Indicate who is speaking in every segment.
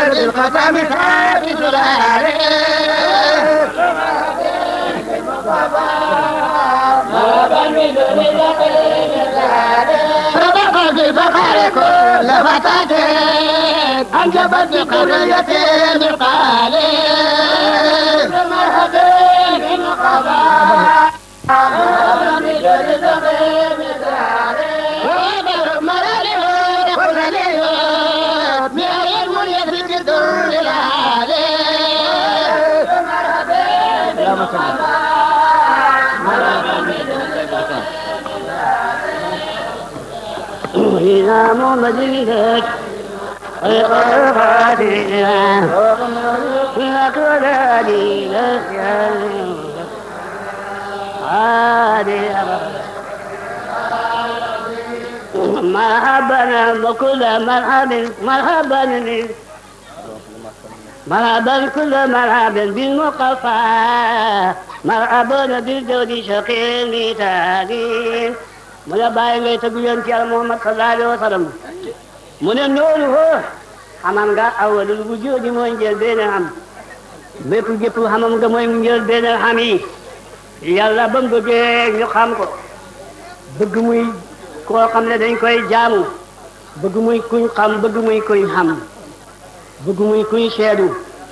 Speaker 1: بالختم ثابت العارف صدق بفخر كل فتاة أنجبت بقرية بقالي مرحبا بالقضاء
Speaker 2: إذا ممددت القرآن وقل لي مرحبا وكل مرحب مرحبا مرحبا كل مرحبا بالمقفى مرحبا بالجود شقي مثالي mu ne bàyyi ngay tëgg yoon ci yàlla Muhammad sallallahu alayhi wa sallam mu ne noonu hoo xamam nga awalul wujudi mooy njël benn xam bépp gépp xamam nga mooy njël benn xam yi yàlla ba mu bëggee ñu xam ko bëgg muy koo xam ne dañ koy jaamu bëgg muy kuñ xam bëgg muy kuñ xam bëgg muy kuñ seedu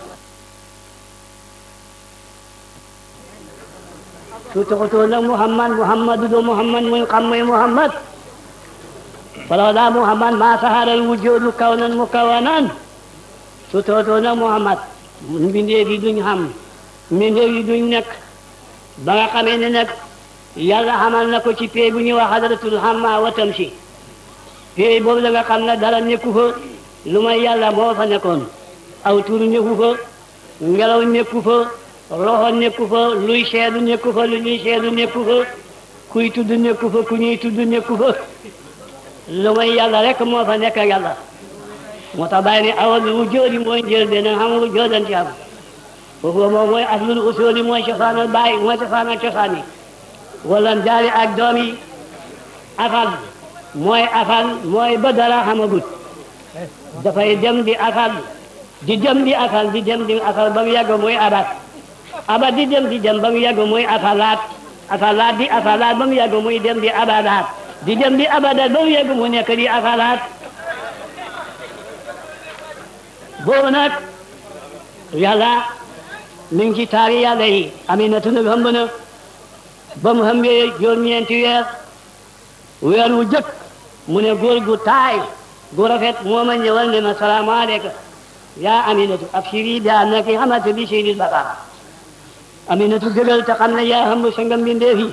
Speaker 2: su taxutoo nag muhammad muhammadu do muhammad muy xam muy muhammad falawla muhammad ma saharal wujudu kawnan mukawanan su taxutoo nag muhammad mbindeef yi duñ xam mbindeef yi duñ nekk ba nga xamee ne nag yàlla xamal na ko ci pay bu ñuy wax hadratul hamma wa tamshi pay boobu la nga xam ne dara nekku fa lu may yàlla moo fa nekkoon aw tur nekku fa ngelaw nekku fa roxo nekku fa luy seedu nekku fa lu ñuy seedu nekku fa kuy tudd nekku fa ku ñuy tudd nekku fa lu may yàlla rek moo fa nekk yàlla moo tax bàyyi ne awal wu jóodi mooy njël benn xam wu jóodan ci am foofu moom mooy aslul usuli mooy cosaanal bàyyi mooy cosaanal cosaan yi wala jaari ak doom yi afal mooy afal mooy ba dara xamagut dafay dem di afal di dem di afal di dem di afal ba mu yàgg mooy abat aba di dem di dem ba mu yàgg muy afalaat afalaat di afalaat ba mu yàgg muy dem di abadaat di dem di abadaat ba mu yàgg mu nekk di afalaat boobu nag yàlla mi ngi ci taari yàlla yi aminatu nag hëmb na ba mu hëmbee juróom-ñeenti weer weer wu jëkk mu ne góor gu taay gu rafet moo ma ñëwal ne ma salaamaaleykum yaa aminatu ab siri daa nekk xamante bi siri bakar aminatu gëgal te xam ne yaa xam sa ngam bindeef yi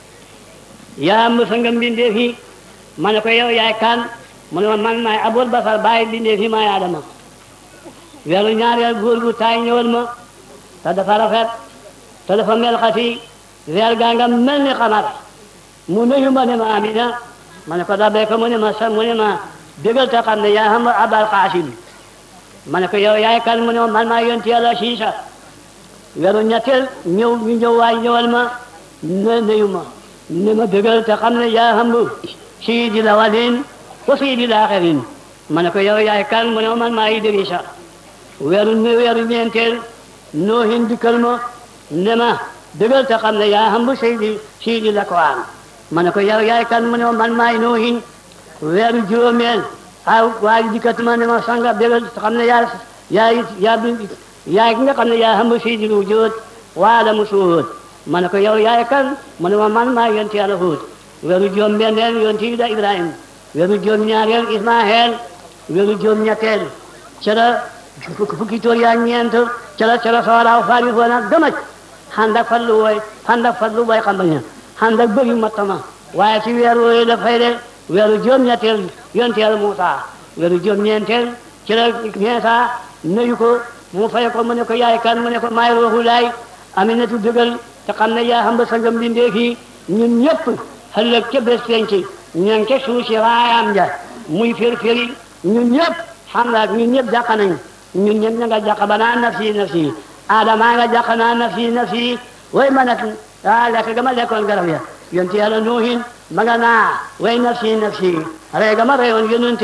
Speaker 2: yaa xam sa ngam bindeef yi ma ne ko yow yaay kan mu ne ma man maay abul basar bàyyi bindeef yi maay adama weeru ñaareel góor gu taay ñëwal ma te dafa rafet te dafa mel xati weer gaa nga mel ni xamar mu nuyu ma ne ma amina ma ne ko dabee ko mu ne ma sa mu ne ma gëgal te xam ne yaa xam abal xaasim ma ne ko yow yaay kan mu ne ma man maa yonti yàlla siisa weeru ñetteel ñëw ñu ñëw waay ñëwal ma ne nuyu ma ne ma bëggal te xam ne yaa xam siidi la walin wa siidi la axirin ma ne ko yow yaay kan mu ne ma man maa Idrisa weeru ne weeru ñeenteel noohin dikkal ma ne ma bëggal te xam ne yaa xam siidi siidi la Quraan ma ne ko yow yaay kan mu ne ma man maay noohin weeru juróomeel aw waaye dikkat ma ne ma sanga bëggal te xam ne yaa yaa yaa yaay ki nga xam ne yaa xam siidi lu jóot waala mu suut ma ne ko yow yaay kan mu ne ma man maa yonti yàlla Huud weeru juróom benneel yonti da Ibrahim weeru juróom ñaareel Ismaaheel weeru juróom ñetteel ca la fukki toor yaa ñeent ca la ca la sooraaw faari foo nag gëmaj xand ak fallu wooy xand ak fallu wooy xam baña xand ak bëri mattama waaye ci weer wooyu dafay de weeru juróom ñetteel yonti yàlla Muusa weeru juróom ñeenteel ci la Iisaa nuyu ko mu fay ko mu ne ko yaay kan mu ne ko maay ruuxu laay aminatu dëggal te xam ne yaa xam ba sangam bindee fii ñun ñëpp ëllëg ca bés penc ña ngi ca suuf si waayam ja muy fir firi ñun ñëpp xam nga ñun ñëpp jàq nañ ñun ñëpp ña nga jàq ba naa nafsi nafsi aadama nga jàq naa nafsi nafsi way ma nag ah lekk ga ma lekkoon garab ya yonti yàlla nuuhin ma nga naa way nafsi nafsi rey ga ma reyoon yonent ya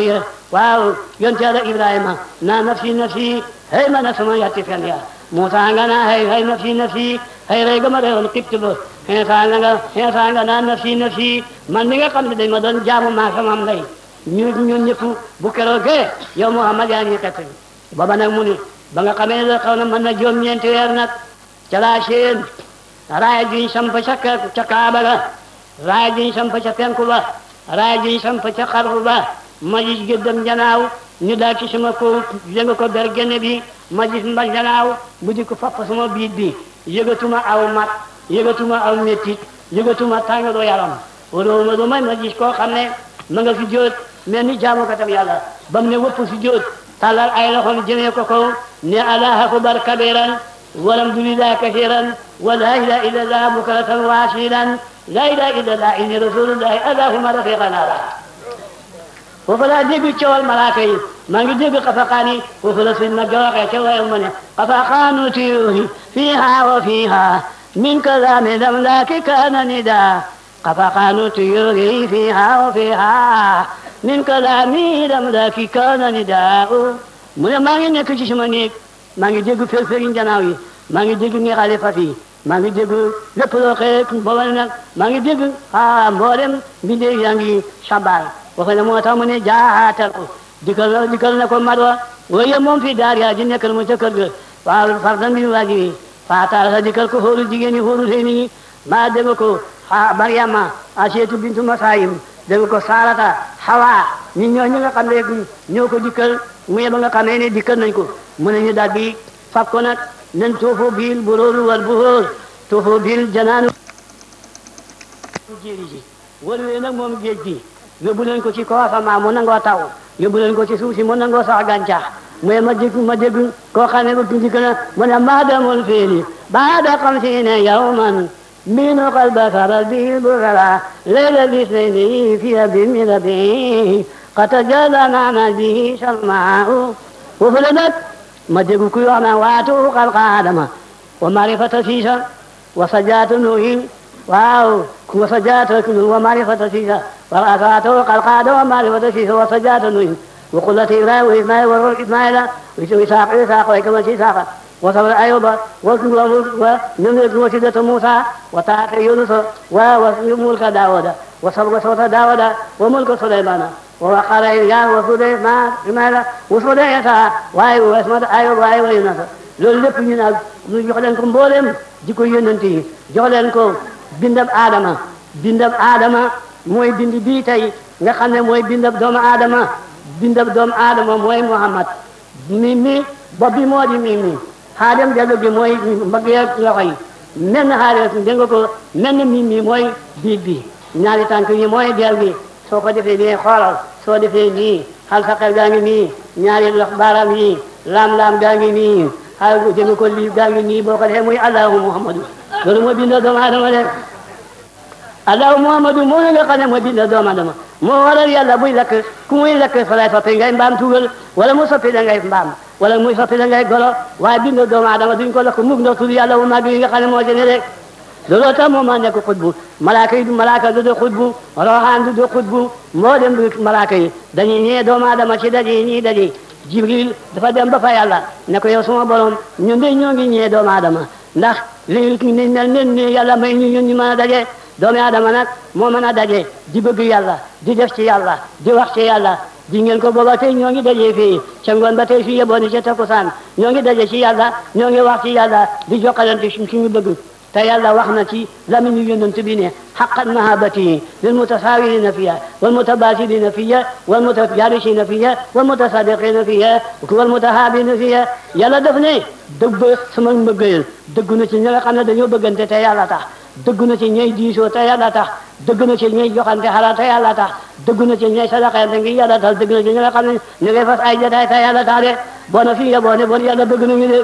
Speaker 2: waaw yonte yàlla ibrahima naa nafsi nafsi hey ma na sama yatti fen ya Musa nga naa hey hey nafsi nafsi hey rey ga ma reyoon xibt ba xeesa nga nga xeesa nga naa nafsi nafsi man mi nga xam ne dañ ma doon jaamu maa sama ndey ñu ñun ñëpp bu keroogee yow Muhammad yaa ñuy xett booba nag mu ni ba nga xamee ne xaw na mën na juróom ñeenti weer nag ca laa seen raaya juñ samp ca ca kaaba ga raaya juñ samp ca penku ba raaya juñ samp ca xarfu ba ma gis gëddam janaaw ñu daal ci sama ko yënga ko ber gene bi ma gis mba janaaw bu di ko fapp sama biit bi yëgatuma aw mat yëgatuma aw mettit yëgatuma tàngaloo yaram wala lu may ma gis koo xam ne ma nga fi jóot mel ni jaamukatam yàlla ba mu ne wëpp fi jóot tàllal ay loxoom jëmee ko kaw ne allah akbar kabiran walhamdulillah kasiran wa la ilaha illa allah bukratan wa asilan la ilaha illa allah inni rasulullahi allahumma rafiqana la foofu laa dégg coowal malaaka yi maa ngi dégg xafaqaan yi foofu la suñ ma joxee ca wayam ma ne xafaqaanu tuyuuri fiiha wa fiiha min kalaami lamlaaki kaana nida xafaqaanu tuyuuri fiiha wa fiiha min kalaami lamlaaki kaana nida mu ne maa ngi nekk ci sama néeg maa ngi dégg fër-fëri njanaaw yi maa ngi dégg ngexale fas yi maa ngi dégg lépp loo xëy booba nag maa ngi dégg ah mboolem mbindeef yaa ngi sabaal waxe ne moo tax mu ne jaatal ko dikkal na dikkal na ko marwa waaye moom fii daar yaa ji nekkal mu ca kër ga waaw fardan bi waajibi faataal sa dikkal ko xóoru jigéen ñi xóoru xëy ni maa dégg ko a Maryama Asiyatu bintu Masaayim dégg ko Sarata Hawa ñi ñoo ñi nga xam ne ñoo ko dikkal mu yeba nga xamee ne dikkal nañ ko mu ne ñu daal bi fab ko nag nen tuufu bil buróoru wal buhóor tuufu bil janaanu jéeri ji wal wee nag moom géej gi yóbbu leen ko ci kaw asamaan mu nangoo taw yóbbu leen ko ci suuf si mu nangoo sax gàncax mu ma dégg ma dégg koo xam ne ba tuuti na mu ne maadamul fiili baada xamsiina yawman min qalba faral bi burara layla lisnayni fi abi min rabi qad tajalla maama bi salmaau foofu la nag ma dégg kuy wax naan waatu xalqa adama wa marifata siisa wa sajaatu nuhin waaw wa sajaatu wa marifata siisa wa asaatu xalqa adama wa marifata siisa wa sajaatu nuhin wa qullati ibrahima wa ismaila wa ruh ismaila wa isaaq isaaq wa kama si isaaqa wa sabra ayuba wa wa numre wasidata musa wa taata yunusa wa wa mulka daawuda wa sabra sawta daawuda wa mulka sulaymana wa waqara ilyas wa suleyman ismaila wa sudayata waaye wa ismata ayuba waaye wa yunusa loolu lépp ñu nag ñu jox leen ko mboolem jikko yonent yi jox leen ko bindab aadama bindab aadama mooy bind bii tey nga xam ne mooy bindab doomu aadama bindab doomu aadama mooy muhammad mi mi bopp bi moo di mi mi xaadam jallu bi mooy mbagg ya loxo yi menn xaadam dégg nga ko menn mi mi mooy biig bi ñaari tànk yi mooy del bi soo ko defee nii xoolal soo defee nii xal saqel gaa ngi nii ñaari lox baaraam yi laam-laam gaa ngi nii xal dégg ko lii gaa ngi nii boo ko defee muy allahu muhammadu loolu mooy bindab doomu aadama de allahu muhammadu moo nga xam ne mooy bindab doomu aadama moo waral yàlla buy lakk ku muy lakk fa lay soppi ngay mbaam tugal wala mu soppi da ngay mbaam wala muy soppi da ngay golo waaye bind doomu aadama duñ ko lakk mukk ndax tudd yàlla wu mag yi nga xam ne moo ci ne rek looloo tax moom maa nekk xutbu malaaka yi du malaaka du du xutbu roxaan du du xutbu moo dem du malaaka yi dañuy ñee doomu aadama ci daje yi ñii daje jibril dafa dem ba fa yàlla ne ko yow suma borom ñun de ñoo ngi ñee doomu aadama ndax li ni mel nen ni yàlla may ñu ñun ñu mën a daje doomu aadama nag moo mën a daje di bëgg yàlla di def ci yàlla di wax ci yàlla di ngeen ko booba tey ñoo ngi daje fii ca ngoon ba tey fii yebooni ca takkusaan ñoo ngi daje ci yàlla ñoo ngi wax ci yàlla di jokkalante suñu bëgg te yàlla wax na ci lamiñu yonent bi ne xaqan mahabati lil mutasawirina fiya wal mutabasidina fiya wal mutajarisina fiya wal mutasadiqina fiya wal mutahabina fiya yàlla def ne dëgg sama mbëggeel dëgg na ci ñi nga xam ne dañoo bëggante te yàlla tax dëgg na ci ñey diisoo te yàlla tax dëgg na ci ñey joxante xalaat te yàlla tax dëgg na ci ñey sadaxante ngi yàlla tax dëgg na ci ñi nga xam ne ñu ngi fas ay jotaay te yàlla tax de boo na fii nga boo ne bon yàlla bëgg nañu de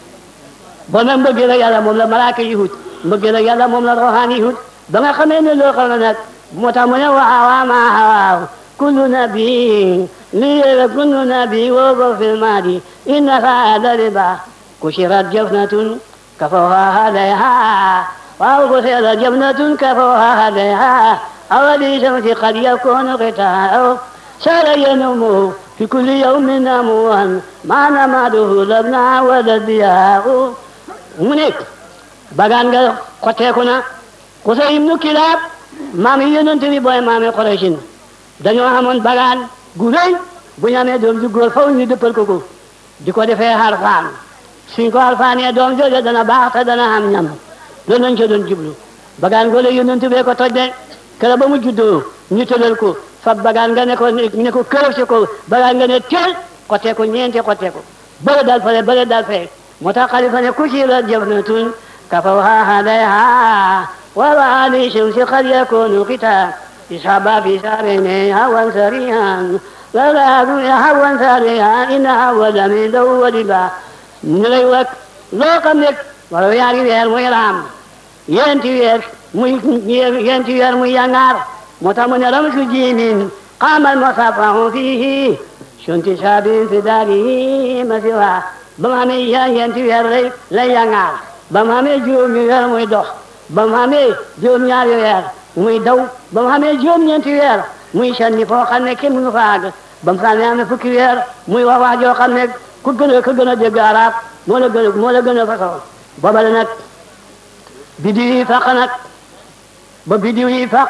Speaker 2: bon nag mbëggeel ak yàlla moom la malaaka yi hut mbëggeel ak yàlla moom la roxaan yi hut ba nga xamee ne loo xam ne nag moo tax mu ne waaw ma waaw kullu nabi lii kullu nabi woo ko fil maadi inna saada riba kushirat jafnatun kafawha alayha waaw kushirat jafnatun kafawha alayha awali shamsi qad yakunu qita'u سار ينوم في كل يوم أموان ما نماده لبنا ولا الضياء mu nekk bagaan nga xotteeku na Qusay ibnu Kilaab maam yi yonent bi booy maami Quraysin dañoo amoon bagaan gu rëy bu ñu amee doom ju góor faw ñu dëppal ko ko di ko defee xarfaan suñ ko xarfaanee doom jooju dana baax te dana am ñam loolu lañ ca doon jublu bagaan goole yonent bee ko toj de kër ba mu juddoo ñu tëral ko fab bagaan nga ne ko ne ko kërëf si ko bagaan nga ne teel xotteeku ñeenti xotteeku bële dal fale bële dal fee moo tax xalifa ne ku ci la jëf na tun kafawha hadayha wala ali shamsi qad yakunu kita ishaba fi sarine hawan sarihan wala hawan sarihan ina hawala min dawwaliba ñu lay wak loo xam ne wala yaari weer muy raam yenti weer muy yenti weer muy yangaar moo tax mu ne ramsu jimin qamal masafahu fihi shunti sabin fi darihi masiwa ba mu amee yenti weer lay lay yangaar ba mu amee juróomi weer muy dox ba mu amee juróom-ñaari weer muy daw ba mu amee juróom-ñeenti weer muy sanni foo xam ne kenn mënu fa àgg ba mu amee amee fukki weer muy wax wax joo xam ne ku gën a ku gën a dégg arab moo la gën a moo la gën a façon booba la nag bidiw yi faq nag ba bidiw yi faq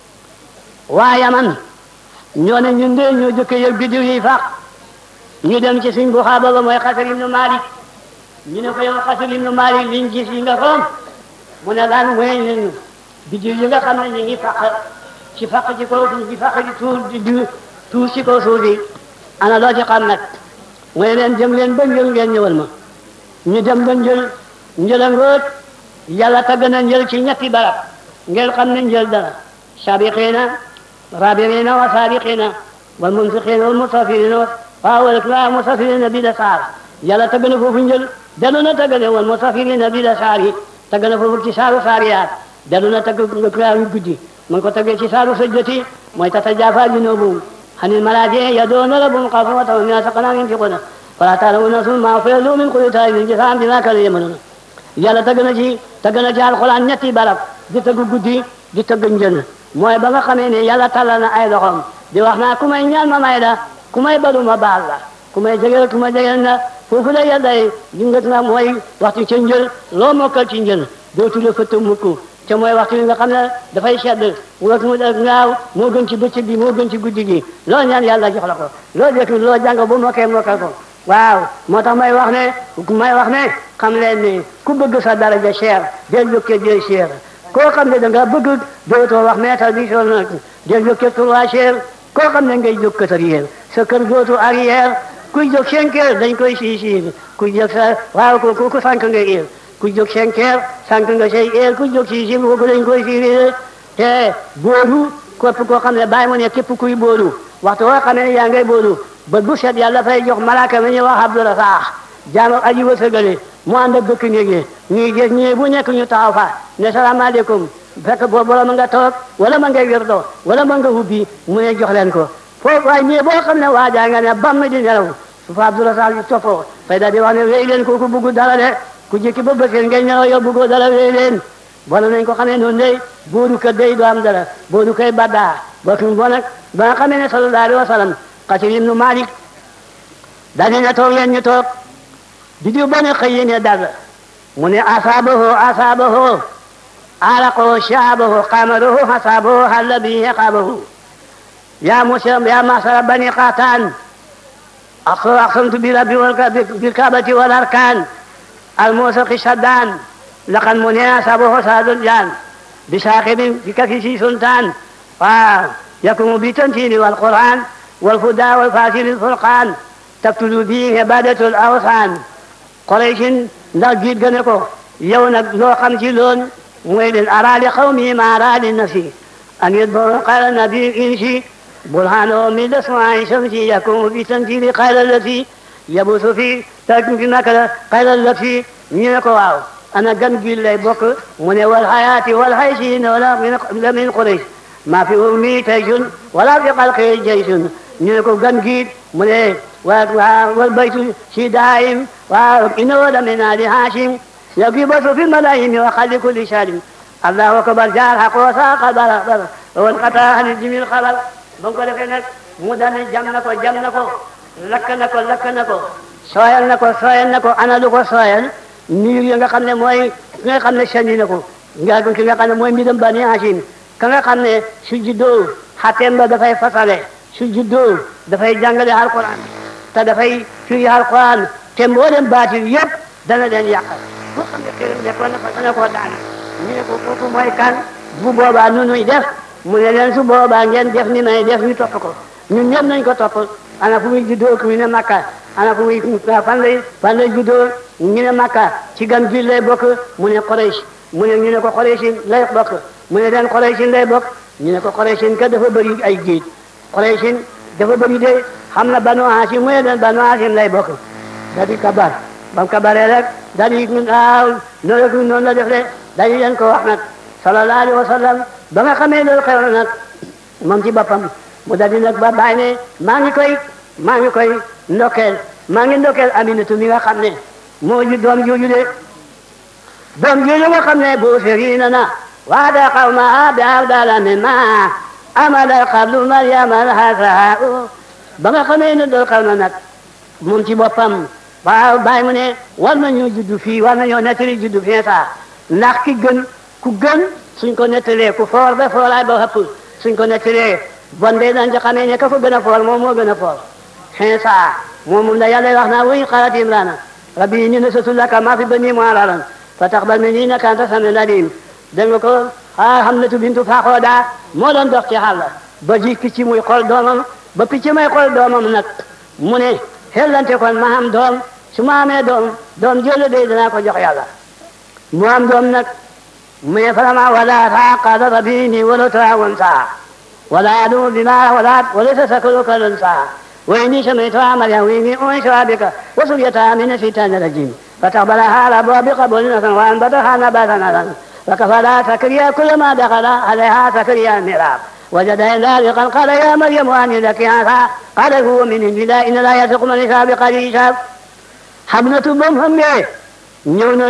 Speaker 2: waa yaman ñoo ne ñun de ñoo jëkk yëg bidiw yi faq ñu dem ci suñ buxaaba ba mooy xasar ibnu malik ñu ne ko yow xasar ibnu malik liñ gis yi nga xoom mu ne lan mooy ñun bidiw yi nga xam ne ñu ngi faq ci faq ci kaw suuf di faq ci tuur di di tuur ci kaw suuf yi ana loo ci xam nag mooy leen dem leen ba njël ngeen ñëwal ma ñu dem ba njël njëla ngoot yàlla tagg na njël ci ñetti barab ngeen xam ne njël dara sabiqina rabirina wa sabiqina wal munfiqina wal musafirina waaw wal musafirina bi da saar yàlla tagg na foofu njël dellu na tagg ne wal musafirina bi da saar yi tagg na foofu ci saaru saariyaat dellu na tagg yu guddi mu ngi ko taggee ci saaru sajjati mooy tatajaafaa junuubuhum anil malaaji yaduuna rabbahum xawfan wa tama'an mimmaa razaqnaahum yunfiquuna falaa ta'lamu nafsun maa ukhfiya lahum min qurrati a'yunin jazaa'an bimaa kaanuu ya'maluun yàlla tagg na ci tagg na ci alxuraan ñetti barab di tagg guddi di tagg njël mooy ba nga xamee ne yàlla tàllal na ay loxoom di wax naa ku may ñaan ma may la ku may balu ma baal la ku may jegeel ku may jegeel na foofu la yàlla yi dingat nga mooy waxtu ca njël loo mokkal ci njël dootu la fëtt mukk te mooy waxtu bi nga xam ne dafay sedd waxtu mu def ngaaw moo gën ci bëccëg bi moo gën ci guddi gi loo ñaan yàlla jox la ko loo dégg loo jàng bu mokkee mokkal ko waaw moo tax may wax ne may wax ne xam leen ni ku bëgg sa daraja cher del yokkee del cher koo xam ne da nga bëgg dootoo wax meetar bi sol na del yokkee trois cher koo xam ne ngay jóg kër arrière sa kër dootu arrière kuy jóg cinq heures dañ koy sii sii kuy jóg sa waaw ku ku sànq nga heure ku jóg cinq heures sànq nga say heure ku jóg sii sii kooku dañ koy sii te booru képp koo xam ne bàyyi mu ne képp kuy booru waxtu woo xam ne yaa ngay booru ba bu set yàlla fay jox malaaka mi ñuy wax Abdul Razaq jaam ak aji wërsëgale mu ànd ak bëkk néeg yi ñuy gis ñii bu nekk ñu taxaw fa ne salaamaaleykum fekk boobu wala ma nga toog wala ma ngay wirdo wala ma nga hubbi mu ne jox leen ko foofu waaye ñii boo xam ne waajaa nga ne bam di nelaw su fa Abdul Razaq yi toppoo fay daal di wax ne wéy leen kooku bugg dara de ku jëkki ba bëseen ngay nelaw yow buggoo dara wéy leen wala nañ ko xamee noonu day booru kër day du am dara booru koy baddaa bootu bo nag ba nga xamee ne sallallahu alayhi wa sallam Xatir ibnu Malik daal di ne toog leen ñu toog di diw ba ne xëy ne dal mu ne asaabahu asaabahu alaqahu shaabahu qamaruhu hasaabahu halla bihi qaabahu yaa musa yaa masara bani qataan aqsamtu bi rabbi bil kaabati wal arkaan al muusaqi shaddaan laqad mu ne asaabahu saadul jaan bi saaqibin bi kafisi sultaan waaw yakumu bi tantiini wal qur'aan والهدى والفاصل الفرقان تقتل به عبادة الأوثان قريش ndax jiit gën ko yow nag loo xam ci loon mooy leen ara li qawmi ma ara li nafsi an yadbaru qala nabi insi burhanahu min lasma'i shamsi yakumu bi tanzili qala lati yabusu fi takfi nakala qala lati ñu ne ko waaw ana gan gi lay bokk mu ne wal hayati wal haysi wala min min quraish ma fi ummi tayjun wala fi qalqi jaysun ñu ne ko gan giit mu ne wa wal baytu si daayim wa innahu la min ali hashim yagibasu fi malayim wa xalli kulli shalim allahu akbar jaar xaq wa saqa bara bara wal qata hani jimil xalal ba ko defee nag mu dane jam na ko jam na ko lakk na ko lakk na ko sooyal na ko sooyal na ko ana lu ko sooyal niir yi nga xam ne mooy ki nga xam ne sandi na ko nga ki nga xam ne mooy mbiram bani Hashim ka nga xam ne su juddoo xateem ba dafay fasale su juddoo dafay jàngale alquran te dafay firi alquran te mboolem baatil yëpp dana leen yàqal bu xam ne xëy nekkoon na fa dana koo daana ñu ne ko kooku mooy kan bu boobaa nu nuy def mu ne leen su boobaa ngeen def ni may def ñu topp ko ñun ñëpp nañ ko topp ana fu muy juddoo ku ñu ne Makka ana fu muy fan lay fan lay juddoo ñu ne Makka ci gan gi lay bokk mu ne Quraysh mu ne ñu ne ko Quraysh lay bokk mu ne leen Quraysh lay bokk ñu ne ko Quraysh ka dafa bëri ay géej Quraysh dafa bëri de xam na Banu Hashim mu ne leen Banu Hashim lay bokk da di kabar ba mu kabaree rek da di waaw loolu noonu la def de dañu leen ko wax nag sallallahu alayhi wa sallam ba nga xamee loolu xew na nag moom ci boppam mu daldi nag ba bàyyi ne maa ngi koy maa ngi koy ndokkeel maa ngi ndokkeel Aminatu mi nga xam ne moo ju doom jooju de doom jooju nga xam ne bu firina na waada qawma bi abdala mimma amala qablu maryama alhasaa ba nga xamee ne loolu xew na nag moom ci boppam waaw bàyyi mu ne war nañoo juddu fii war nañoo nettali juddu fii saa ndax ki gën ku gën suñ ko nettalee ku foor ba fooraay ba xëpp suñ ko nettalee bon de dañ ci xamee ne ka ko gën a foor moom moo gën a foor xëy saa moom moom la yàlla wax naa wuy xalat imrana rabbi inni nasatu laka maa fi bani mu'araran fa taqbal minni innaka anta samiul alim dégg nga ko ah Hamnatu bintu Faxooda moo doon dox ci xàll ba ji picc muy xool doomam ba picc may xool doomam nag mu ne xellante kon ma am doom su ma amee doom doom jële de danaa ko jox yàlla mu am doom nag mu ne farama wala ta qala rabbi inni walatu unsa wala adu bima wala wala sakalu kalunsa wa inni sami'tu maryam wa inni unsha bika wa suriyata min ash-shaytanir rajim فتقبلها على أبواب قبول حسن وأنبتها نباتا حسنا فكفلا زكريا كلما دخل عليها زكريا المحراب وجد ذلك قال يا مريم أن لك هذا قال هو من عند الله إن لا يثق من يشاء بقدر يشاء Hamnatu ba mu xamee ñëw nag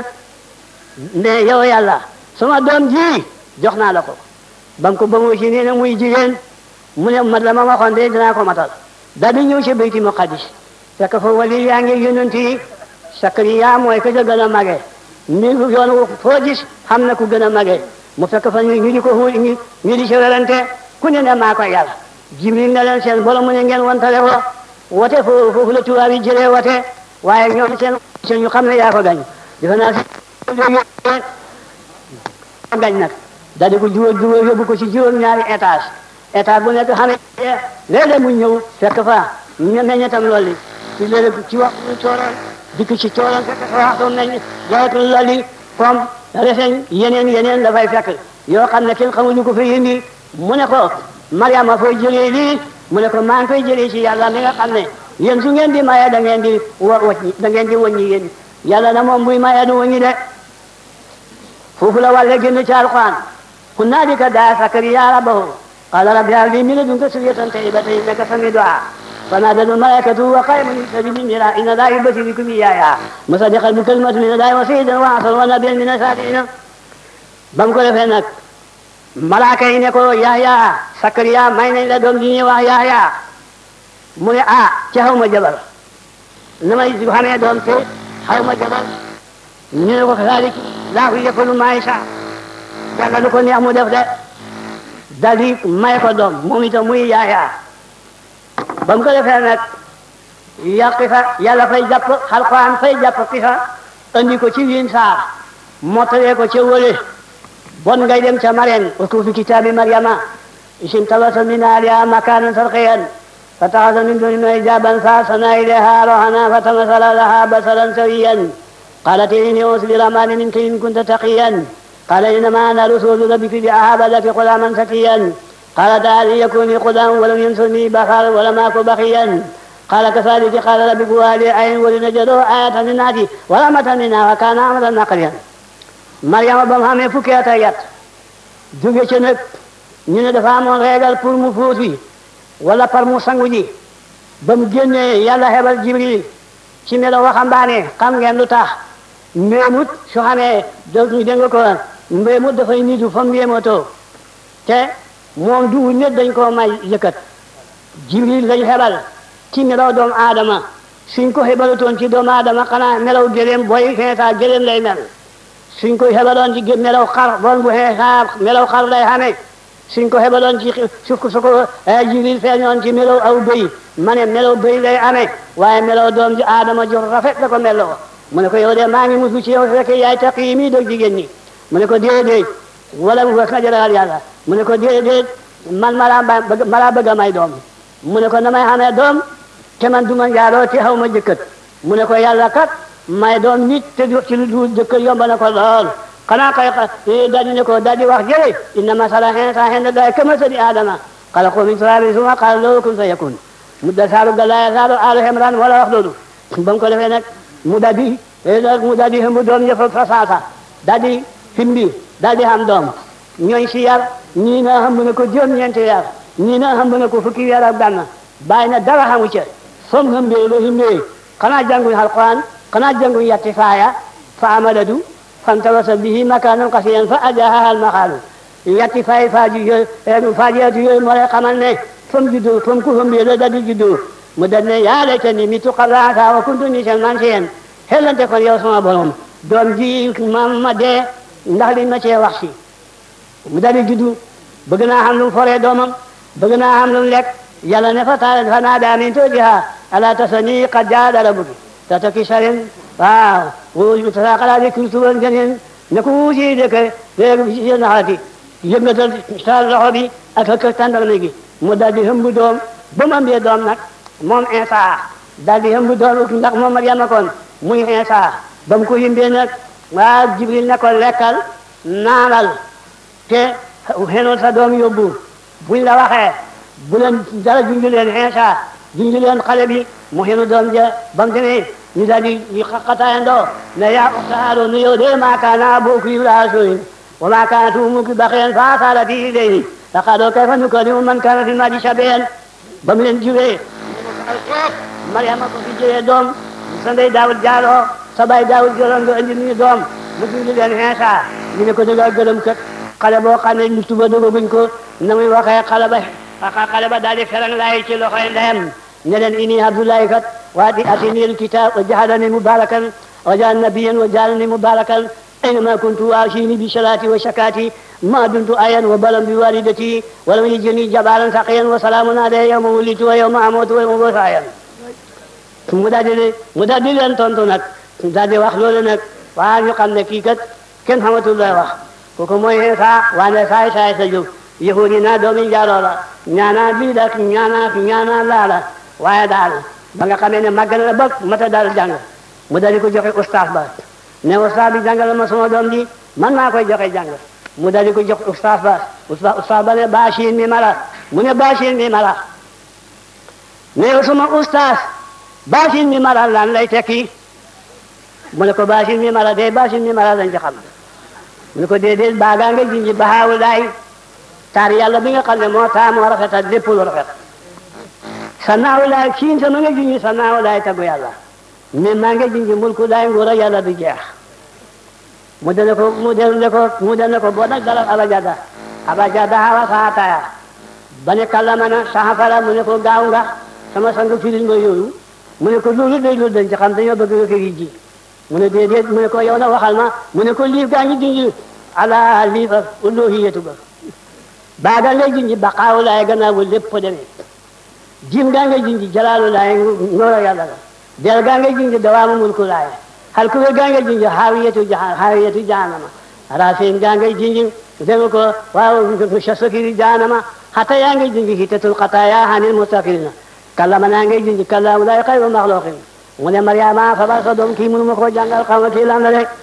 Speaker 2: ne yow yàlla sama doom ji jox naa la ko ba mu ko ba mu ci nee na muy jigéen mu ne mat la ma waxoon de dinaa ko matal daal di ñëw ci bayti muqaddis fekk fa wali yaa ngi yonent yi Sakariya mooy ka ca gën a mage mi yoon foo gis xam na ku gën a mage mu fekk fa ñu di ko ñu ñu di ci werante ku ne ne maa ko yàlla Jibril ne leen seen borom mu ne ngeen wantale ko wote foofu foofu la tubaab yi jëlee wote waaye ñoom seen seen ñu xam ne yaa ko gañ defe naa si gañ nag daal di ko juróom juróom yóbbu ko ci juróom ñaari étage étage bu nekk xam ne léeg-léeg mu ñëw fekk fa ñu meññetam loolu ci léeg ci wax ñu cooroon dikk ci cooroon fekk fa waxtu meññ jawatul loolu comme reseñ yeneen yeneen dafay fekk yoo xam ne kenn xamuñu ko fi indi mu ne ko Mariama foo jëlee lii mu ne ko maa ngi koy jëlee ci yàlla mi nga xam ne yéen su ngeen di maye da ngeen di wa wàññi da ngeen di wàññi yéen yàlla na moom buy maye du wàññi de foofu la wàlle génn ci alquran hunaalika daa Sakariya rabbahu qaala rabbi hab li min ladunka zurriyatan tayyibatan innaka samiu du'a فنادته الملائكة وقائم يستجيب من إن لا يبشر بكم إيايا مصدقا بكلمة من الله وسيدا وعصر ونبيا من الصالحين bam ko defee nag malaaka yi ne ko Yahya Sakariya may nañ la doom ji ñuy wax Yahya mu ne ah ci xaw ma jabar na may xamee doom te xaw ma jabar ñu ne ko kazalik laahu yafalu maa yashaa yàlla lu ko neex mu def de dal di may ko doom moom itam muy Yahya ba mu ko defee nag yàqi fa yàlla fay jàpp Alxuraan fay jàpp ki fa andi ko ci wiin saar mottalee ko ca wële bon ngay dem ca Mareen uskur fi kitaabi Maryama isim tabasa min ahliha makaanan sharqiyyan فاتخذ من دونهم حجابا فارسلنا اليها روحنا فتمثل لها بصرا سويا قالت اني اوصي بالرحمن منك ان كنت تقيا قال انما انا رسول ربك لاهب لك غلاما زكيا قالت هل يكون لي غلام ولم يمسني بخر ولم اك بخيا قال كذلك قال ربك والي عين ولنجده آية للناس ورحمة منا وكان أمرا نقيا مريم ba mu xamee fukki at ak yat jóge ca nag ñu ne dafa amoon régal pour mu fóoti wala par mu sangu ji ba mu génnee yàlla xebal jibril ci melo waxambaane xam ngeen lu tax mbéemut su xamee dootuñu dégg nga ko mbéemut dafay nitu fa mbéematoo te moom du nit dañ koo may yëkkat jibril lañ xebal ci melaw doomu aadama suñ ko xebalutoon ci doomu aadama xanaa melaw gëléem booy xeesaa gëléem lay mel suñ ko xebaloon ci melaw xar bon bu xeesaa melaw xar lay xamee suñ ko xebaloon ci suuf su ko jibril feeñoon ci melaw aw bëy ma ne melaw bëy lay amee waaye melaw doom ji aadama ju rafet la ko meloo mu ne ko yow de maa ngi musu ci yow fekk yaay taqi mi dog jigéen ñi mu ne ko déedéet wala mu wax na jëlaat yàlla mu ne ko déedéet man malaa bëgg malaa bëgg a may doom mu ne ko na may xamee doom te man du ma njaaloo te xaw ma jëkkët mu ne ko yàlla kat may doom nit te du ci lu dul jëkkët yomb na ko lool xanaa kay daldi ne ko daldi wax jële inna masala insa inda llahi kamasali adama xalaqahu min turabin summa qala lahu kun fayakun mu da saalu galaaya saalu alu hemran wala wax loolu ba mu ko defee nag mu daldi mu daldi hëmb doom ñëpp fa saasa daldi himbi daldi xam doom ñooy si yar ñii na xam na ko juróom-ñeenti yar ñii na xam na ko fukki yar ak benn bàyyi na dara xamu ca som hëmbee la himbee xanaa jànguñ alquran xanaa jànguñ yatti faaya fa amadadu fantawasa bihi makanan qasiyan fa ajaha al maxaalu yatti faay faaju yooyu faajiyatu yooyu moo lay xamal ne fam juddu fam ku hëmbee la daldi juddu mu dal ne yaa laytani mitu qabla haadha wa kuntu nisiyan mansiyan xellante kon yow sama borom doom ji ma ma dee ndax li ma cee wax si mu daldi juddu bëgg naa xam lu mu foree doomam bëgg naa xam lu mu lekk yàlla ne fa ta fa naadaa min zawjihaa alaa tasanii qad jaa rabbuki te tokki sarin waaw wu tasaqala di kultuban geneen ne ko wuusi de ke léegi si naxaati yëngatal sa loxo bi ak ak tàndarma gi mu daldi hëmb doom ba mu ambee doom nag moom Insa daldi hëmb doom ndax moom Maryama kon muy Insa ba mu ko yimbee nag waaw Jibril ne ko lekkal naanal te xenoon sa doom yóbbu buñ la waxee bu leen dara junju leen Insa junju leen xale bi mu xenu doom ja ba mu demee ñu daal di ñu xaqataayandoo ne yaa uxta Haaruun nu yow de maa kaana abuuki imra'a suu'in wa maa kaanat ummuki baghiyan fa arsala bihi ilayhi fa qaaluu kayfa nukallimu man kaana fil mahdi sabiyyan ba mu leen juree Maryama ko fi jëlee doom sa ndey Daawud jaaloo sa baay Daawud jëloon nga indi ñu doom mu junju leen Insa ñu ne ko dëgg gërëm kat xale boo xam ne lu tuba dogaguñ ko na muy waxee xale ba xale ba daal di ferang laay ci loxoy ndeyam ne leen ini abdullahi kat waa di atini alkitab wa jahadani mubarakan wa jaal nabiyan wa jaalani mubarakan aynama kuntu awsini bi salati wa shakati ma dumtu ayan wa balam bi walidati wa lam yajini jabaran saqiyan wa salamun alayya yawma wulitu wa yawma amutu wa yawma ubasu hayyan mu daal di mu daal di leen tontu nag daal di wax loolu nag waa ñu xam ne kii kat kenn xamatul lay wax kooku mooy Insa waane saay saay sa jóg yahudi naa doomi njaaloo la ñaanaa lii la ñaanaa ñaanaa laa la waaye daal ba nga xamee ne màgg na la ba mata daal jàng mu dali ko joxe ustaas ba ne ustaas bi jàngal ma sama doom ji man maa koy joxe jàng mu dali ko jox ustaas ba ustaas ba ne baashin mi mala mu ne baashin mi mala ne yow sama ustaas baashin mi mala lan lay tekki mu ne ko baashin mi mala de baashin mi mala lañ ci xam mu ne ko déedéet baagaa nga jinji baxaawu laay taar yàlla bi nga xam ne moo taa moo rafetal lépp lu rafet sa naaw laay siin sama nga jinji sa naaw laay taggu yàlla mais maa nga jinji mulku laay nguur a yàlla du jeex mu dana ko mu dana ko mu dana ko boo nag dalal abajada abajada hawa saataya ba ne kallama na saxafara mu ne ko gaaw nga sama sang firil nga yooyu mu ne ko loolu day loolu dañ ci xam dañoo bëgg nga firi ji mu ne déedéet mu ne ko yow na waxal ma mu ne ko liif gaa ngi jinji ala liif ak uluhiyatu ba baagal lay jinji baqaawu laay gannaaw lépp fa demee jim gaa ngay jinji jalaalu laay ngoro yàlla la del gaa ngay jinji dawaamu mulku laay hal kuwe gaa ngay jinji haawiyatu haawiyatu jahanama rafin gaa ngay jinji dema ko waaw shasakiri jahanama hata yaa ngay jinji hitatul qataaya hanil mustaqirina kallama naa ngay jinji kallaamu laay xayru maxluqin mu ne Mariama fabal sa doom kii mënu ma koo jàngal xam nga kii lan la rek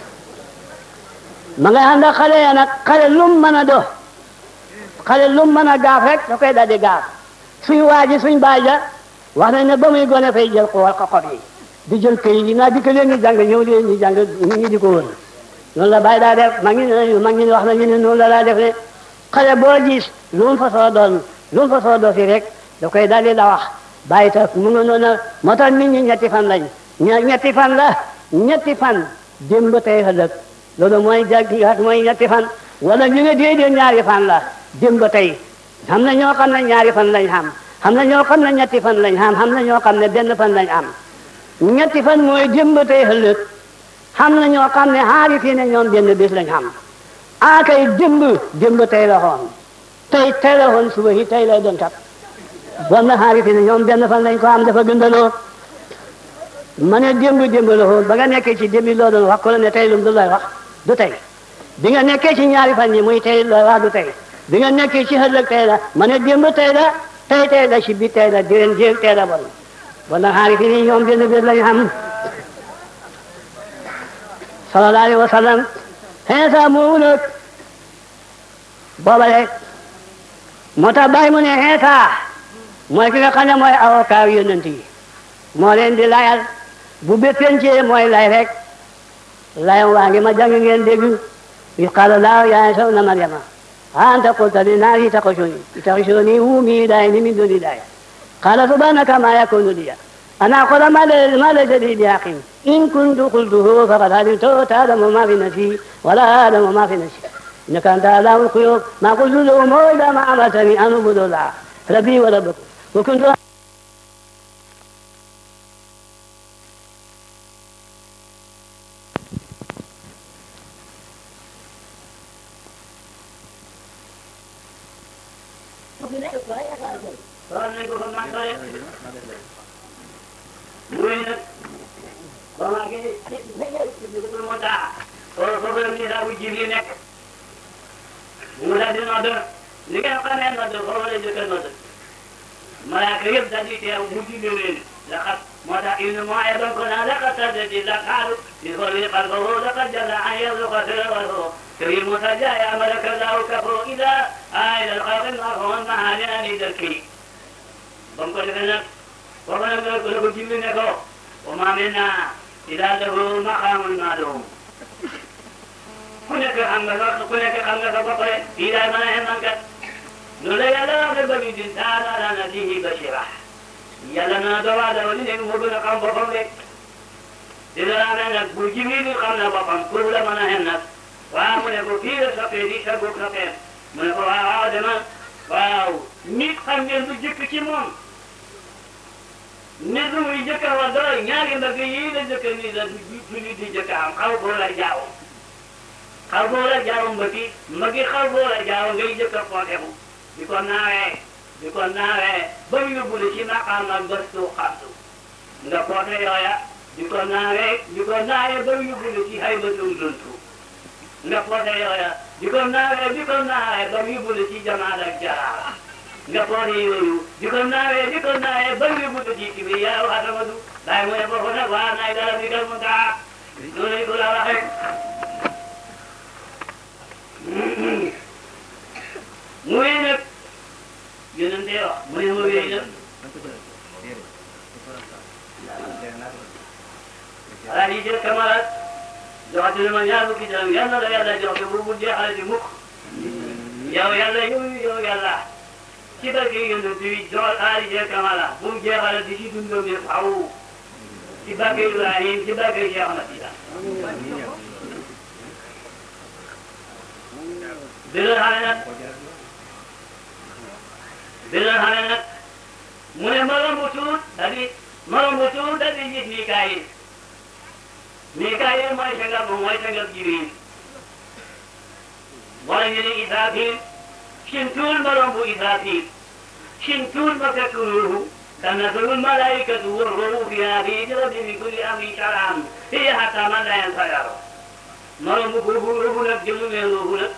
Speaker 2: ma ngay ànd ak xale ya nag xale lum mën a do xale lum mën a gaaf rek da koy daldi gaaf suñ waaji suñ baay ja wax nañ ne ba muy gone fay jël ko xob yi di jël këy yi naa di ko leen ñu jàng ñëw leen ñu jàng ñi di ko wër noonu la bàyyi daa def mag ñi ne mag ñi wax nañu ne noonu la daa def ne xale boo gis lu mu fa soo doon lu mu fa soo doo fi rek da koy daldi la wax bàyyi tax mu nga noonu moo tax nit ñi ñetti fan lañ ñetti fan la ñetti fan démb tey ëllëg loolu mooy jag mooy ñetti fan wala ñu ne déedéet ñaari fan la démb tey xam na ñoo xam ne ñaari fan lañ xam xam na ñoo xam ne ñetti fan lañ am xam na ñoo xam ne benn fan lañ am ñetti fan mooy démb tey ëllëg xam na ñoo xam ne xaari fii ne ñoom benn bés lañ xam a kay démb démb tey la xoon tey tey la xoon suba yi tey lay doon kat bon na xaari fii ne ñoom benn fan lañ ko am dafa gëndaloo ma ne démb démb la xoon ba nga nekkee ci démb loo doon wax ko la ne tey lum du lay wax du tey bi nga nekkee ci ñaari fan yi muy tey looy wax du tey bi nga nekkee ci ëllëg tey la ma ne démb tey la tey tey la ci bi tey la déwén jéeg tey la bon bon na xaari fii ne ñoom benn bés lañ xam sallallahu alayhi wa sallam xeesa moomu nag booba rek moo tax bàyyi mu ne xeesa mooy ki nga xam ne mooy avocat yonent yi moo leen di layal bu béppencee mooy lay rek layam waa ngi ma jàng ngeen dégg yu qaala laahu yaa Iisaa ibna Maryama anta qulta linnaasi ittaxizuunii wa ummii ilaahayni min duuni llaah qaala subhaanaka maa yakuunu lii أن أقول ما ما ليس لي بحق إن كنت قلته فقد علمته تعلم ما في نفسي ولا أعلم ما في نفسي إنك أنت علام الغيوب ما قلت لهم إلا ما أمرتني أن أعبد الله ربي وربكم وكنت
Speaker 3: muy nag ba maa ngi moo taa foofu la misaa bu Jibril nekk mu daal di nodd li ngeen xamee nodd foofu la jëkk a nodd malaaka yëpp daal di teew mu julli leen laqad moo tax ibnu mooy doon ko naan laqad saddati laqaalu li xolli qalbahu laqad jalla an yarzuqa sirrahu كريم مسجى يا ملك الله كفر إذا آية الخلق المرحوم معاني أن يدركي بمكو لك ومن يقول جبريل نكو وما منا إلا له مقام معلوم كنك خمسة كنك خمسة بقرة إلى ما يهمك نلا يلا ببني دين تعالى على نبيه بشرة يلا نادوا على ولين مبين قام بقم لك إذا أنا نقول جبريل قام بقم كل ما نهنك وأمر يقول في سقيدي سبوك سقيد من يقول آدم waaw nit xam ngeen du jëkk ci moom nit lu muy jëkk a wax dara ñaari mbagg yii la jëkk ni la du nit di jëkk am xaw boo la jaaw xaw boo la jaaw mbaggi mbaggi xaw boo la jaaw ngay jëkk a footeku di ko naawee di ko naawee ba ñu yóbbu la ci maqaam ak bëstu xamtu nga foote yooya di ko naawee di ko naawee ba ñu yóbbu la ci haybatum duntu nga foote yooya di ko naawee di ko naawee ba mu yóbbu la ci jamaal ak jaraar nga foote yooyu di ko naawee di ko naawee ba mu yóbbu la ci kibriyaa wa atamadu bàyyi mu ne foofu nag waa naay dara di gal mu taa noonu lañ ko la waxee mu wéy nag yonente wax mu ne ma wéy nag alaa di jël kamarat joxati na ma ñaar fukki dërëm yal na la yàlla jox bu bu jeexale di mukk yow yàlla yow yow yàlla ci barke yonent bi joxal aali jee kamala bu mu jeexale di ci dundam yi faw ci barke Ibrahim ci barke Cheikh Ahmad Tijaan bilal xale nag bilal xale nag mu ne ma romb tuut dadi ma romb tuut dadi gis Mikaayil Mikaayil mooy sangam moom mooy sangam Jibril wala ñu ne Israfil sin tuul ma romb Israfil sin tuul ma fekk ruuhu tanazzalu l-malaa'ikatu war-ruuhu fiihaa bi-idni rabbihim min kulli amrin salaam hiya hattaa matla'il fajr ma romb boobu ruuhu nag jëmu ne ruuhu nag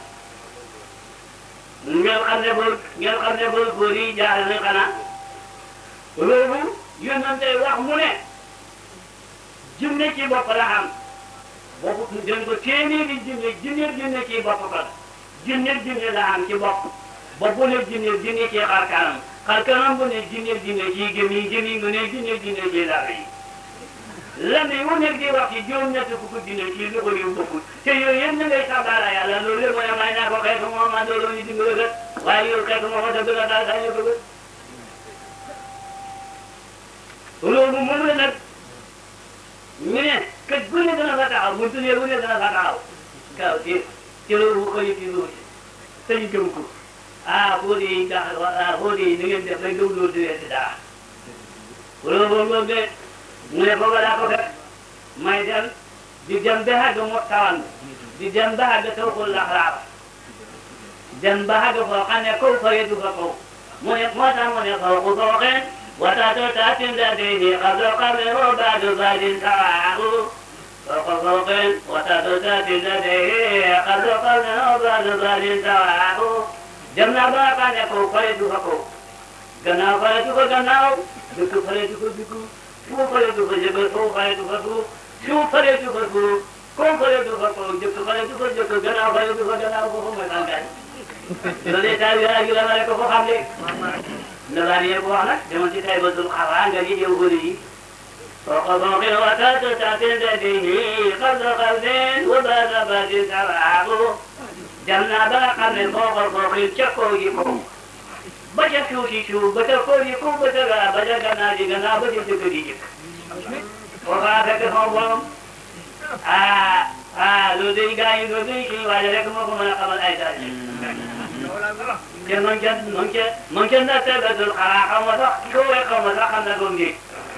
Speaker 3: ngeen xam ne boobu ngeen xam ne boobu góor yi jaaxle na xanaa ruuhu yonente wax mu ne jinne ci bopp la xam bopp dañ ko téeméeri jinne jinne jinne ci bopp ba jinne jinne la xam ci bopp bopp bu ne jinne jinne ci xar kanam xar kanam bu ne jinne jinne ci gémmiñ gémmiñ bu ne jinne jinne ci dara yi lan yi wu nekk di wax ci juróom-ñett fukk jinne ci lu ko yu bokkul te yooyu yëpp na ngay sabaara yàlla loolu lépp mooy may naa ko xeetu moo ma doon ñu dimbali kat waaye yow xeetu moo ko dëgg la daal dañu ko gën loolu moom la nag ñu ne kër gu ne dana fa taxaw buntu ne bu ne dana fa taxaw kaw ci ci loolu xëy ci loolu te ñu gëm ko ah xóot yi ga ah xóot yi ni ngeen def rek gëm loolu di leen di dara wala boobu de mu ne foofu laa ko fekk may dem di dem ba àgg mu tawan di dem ba àgg taw ko laxraaba dem ba àgg foo xam ne kaw fare du fa kaw mu ne moo tax mu ne faw ku fooxeen watato taatin da deyni qablo qable o baadu baadin tawaahu فوق فوق وتتتات لديه قبل قبل وبعد بعد سواه جمنا باقا نكو فريدو فكو gannaaw faretu ko gannaaw dëkk faretu ko dëkk suuf faretu ko jëkk suuf faretu ko suuf suuf faretu ko suuf koom faretu ko koom jëkk faretu ko jëkk gannaaw faretu ko gannaaw foofu mooy tàngaay loolu état bi ak la rek ko xam de ndalaan yee ko wax nag demoon ci tay ba dul xaraa nga ji jëw bëri yi فوق فوق وتات تات لديه قبل قبل وبعد بعد سرعه جمنا باقا من فوق فوق شكو يكو بجا شوشي شو بجا كو يكو بجا بجا جنا جي جنا بجا جكو جي جك وفاتك فوقهم آه آه لو دي غاي لو دي كي واجرك مكو من قبل ايتاج ممكن ممكن ممكن نتبدل القراءة وضع شو يقوم وضع خمنا قوم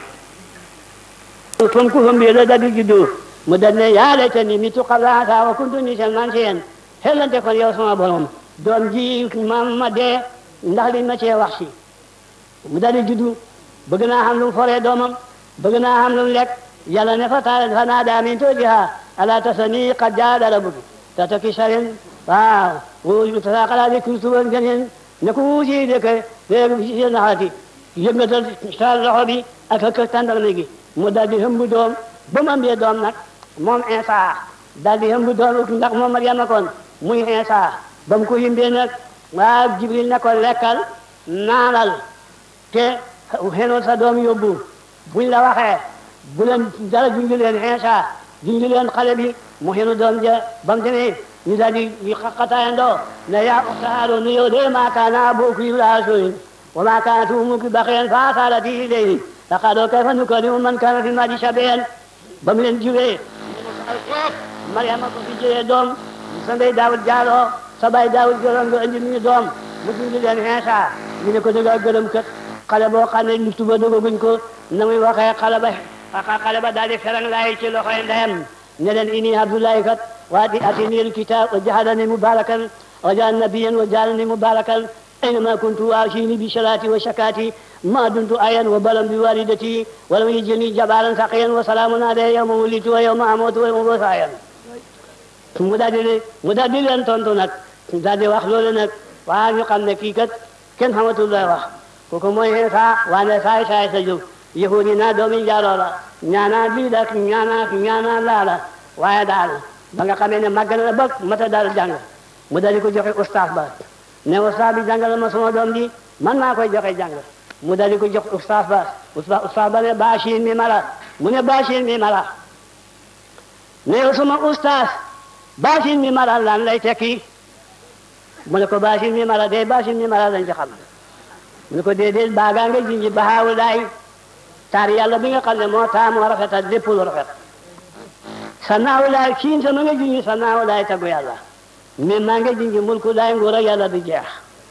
Speaker 2: fon ku fon la dadu juddu mu dal ne yaa laytani mitu qabla hada wa kuntu nisan mansiyan xellante kon yow sama borom doom ji maam ma dee ndax li ma cee wax si mu dal di juddu bëgg naa xam lu mu foree doomam bëgg naa xam lu mu lekk yàlla ne fa taal fa naa daa min toojiha ala tasani qad jaada rabbuki ta tokki sarin waaw wu tasaqala di kurtuban geneen ne ko wuusi de ke léegi si naxati yëngatal sa loxo bi ak ak tàndarme gi mu daal di hëmb doom ba mu ambee doom nag moom Insa daal di hëmb doom ndax moom Maryama kon muy Insa ba mu ko yimbee nag waaw Jibril ne ko lekkal naanal te xenoon sa doom yóbbu buñ la waxee bu leen dara junju leen Insa junju leen xale bi mu xenu doom ja ba mu demee ñu daal di ñu xaqataayandoo ne yaa uxta Haaruun yow de maa kaana abuuki imra'a suu'in wa maa kaanat ummuki baghiyan fa arsalaki ilayhi laqaaluu kayfa nukallimu man kaana fil mahdi sabiyyan ba mu leen juree Mariama ko fi jëlee doom sa ndey Daawud jaaloo sa baay Daawud jëloon nga indi ñu doom mu dindi leen Iisaa ñu ne ko da ngaa gërëm kat xale boo xam ne luftu ba dogaguñ ko na muy waxee xale ba xale ba daal di ferang laay ci loxoy ndeyam ne leen inni Abdullahi kat waati atini alkitab wa ja'alani mubarakan wa ja'alani nabiyyan wa ja'alani mubarakan أينما كنت وأوصيني بصلاتي وزكاتي ما دمت آيا وبلا بوالدتي ولم يجني جبارا سقيا وسلام علي يوم ولدت ويوم أموت ويوم أبعث حيا mu daal di mu daal di leen tontu nag daal di wax loolu nag waa ñu xam ne kii kat kenn xamatul lay wax kooku mooy Iisaa waane saay saay sa jóg yahudi naa doomi njaaloo la ñaanaa lii la ñaanaa ñaanaa laa la waaye daal ba nga xamee ne màgg na ba mata daal jàng mu daal di ko joxe ustaas ba ne ustaas bi jàngal ma sama doom bi man maa koy joxe jàng mu daal di ko jox ustaas ba ustaas ba ne baashin mi mala mu ne baashin mi mala ne yow sama ustaas baashin mi mala lan lay tekki mu ne ko baashin mi mala de baashin mi mala lañ ci xam mu ne ko déedéet baagaa nga jinji baxaawu daay taar yàlla bi nga xam ne moo taa moo rafetal lépp lu rafet sa naawu laay siin sama nga jinji sa naawu laay taggu yàlla mais maa ngi jinji mulku laay nguur ak yàlla du jeex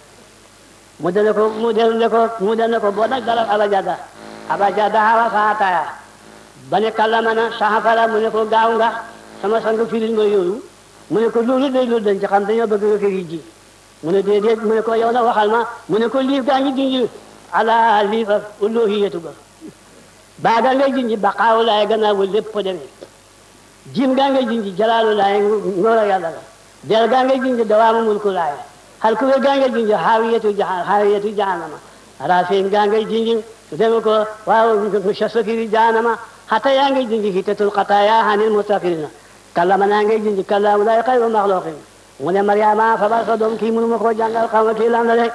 Speaker 2: mu dene ko mu dene ko mu dene ko boo nag dalal abajada abajada hawa faataya ba ne kallamana saxafara mu ne ko gaaw nga sama sang firil nga yooyu mu ne ko loolu day loolu dañ ci xam dañoo bëgg nga firi ji mu ne déedéet mu ne ko yow na waxal ma mu ne ko liif gaa ngi jinji ala liifa uluhiyatu ba baaga ngay jinji baqaawu laay gannaaw lépp demee jim gaa ngay jinji jalaalu laay ngóor ak yàlla la del gaa ngay jinji dawaamu mulku laay hal kuwe gaa ngay jinji haawiyatu jahan haawiyatu jahannama rafin gaa ngay jinji deme ko waaw shasakiri jahannama hatta yaa ngay jinji hitatul qataaya hanil mustaqirina kallama naa ngay jinji kallaamu laay xayru maxluqin mu ne Mariama fabal sa doom kii mënu ma koo jàngal xaw ma kii lan la de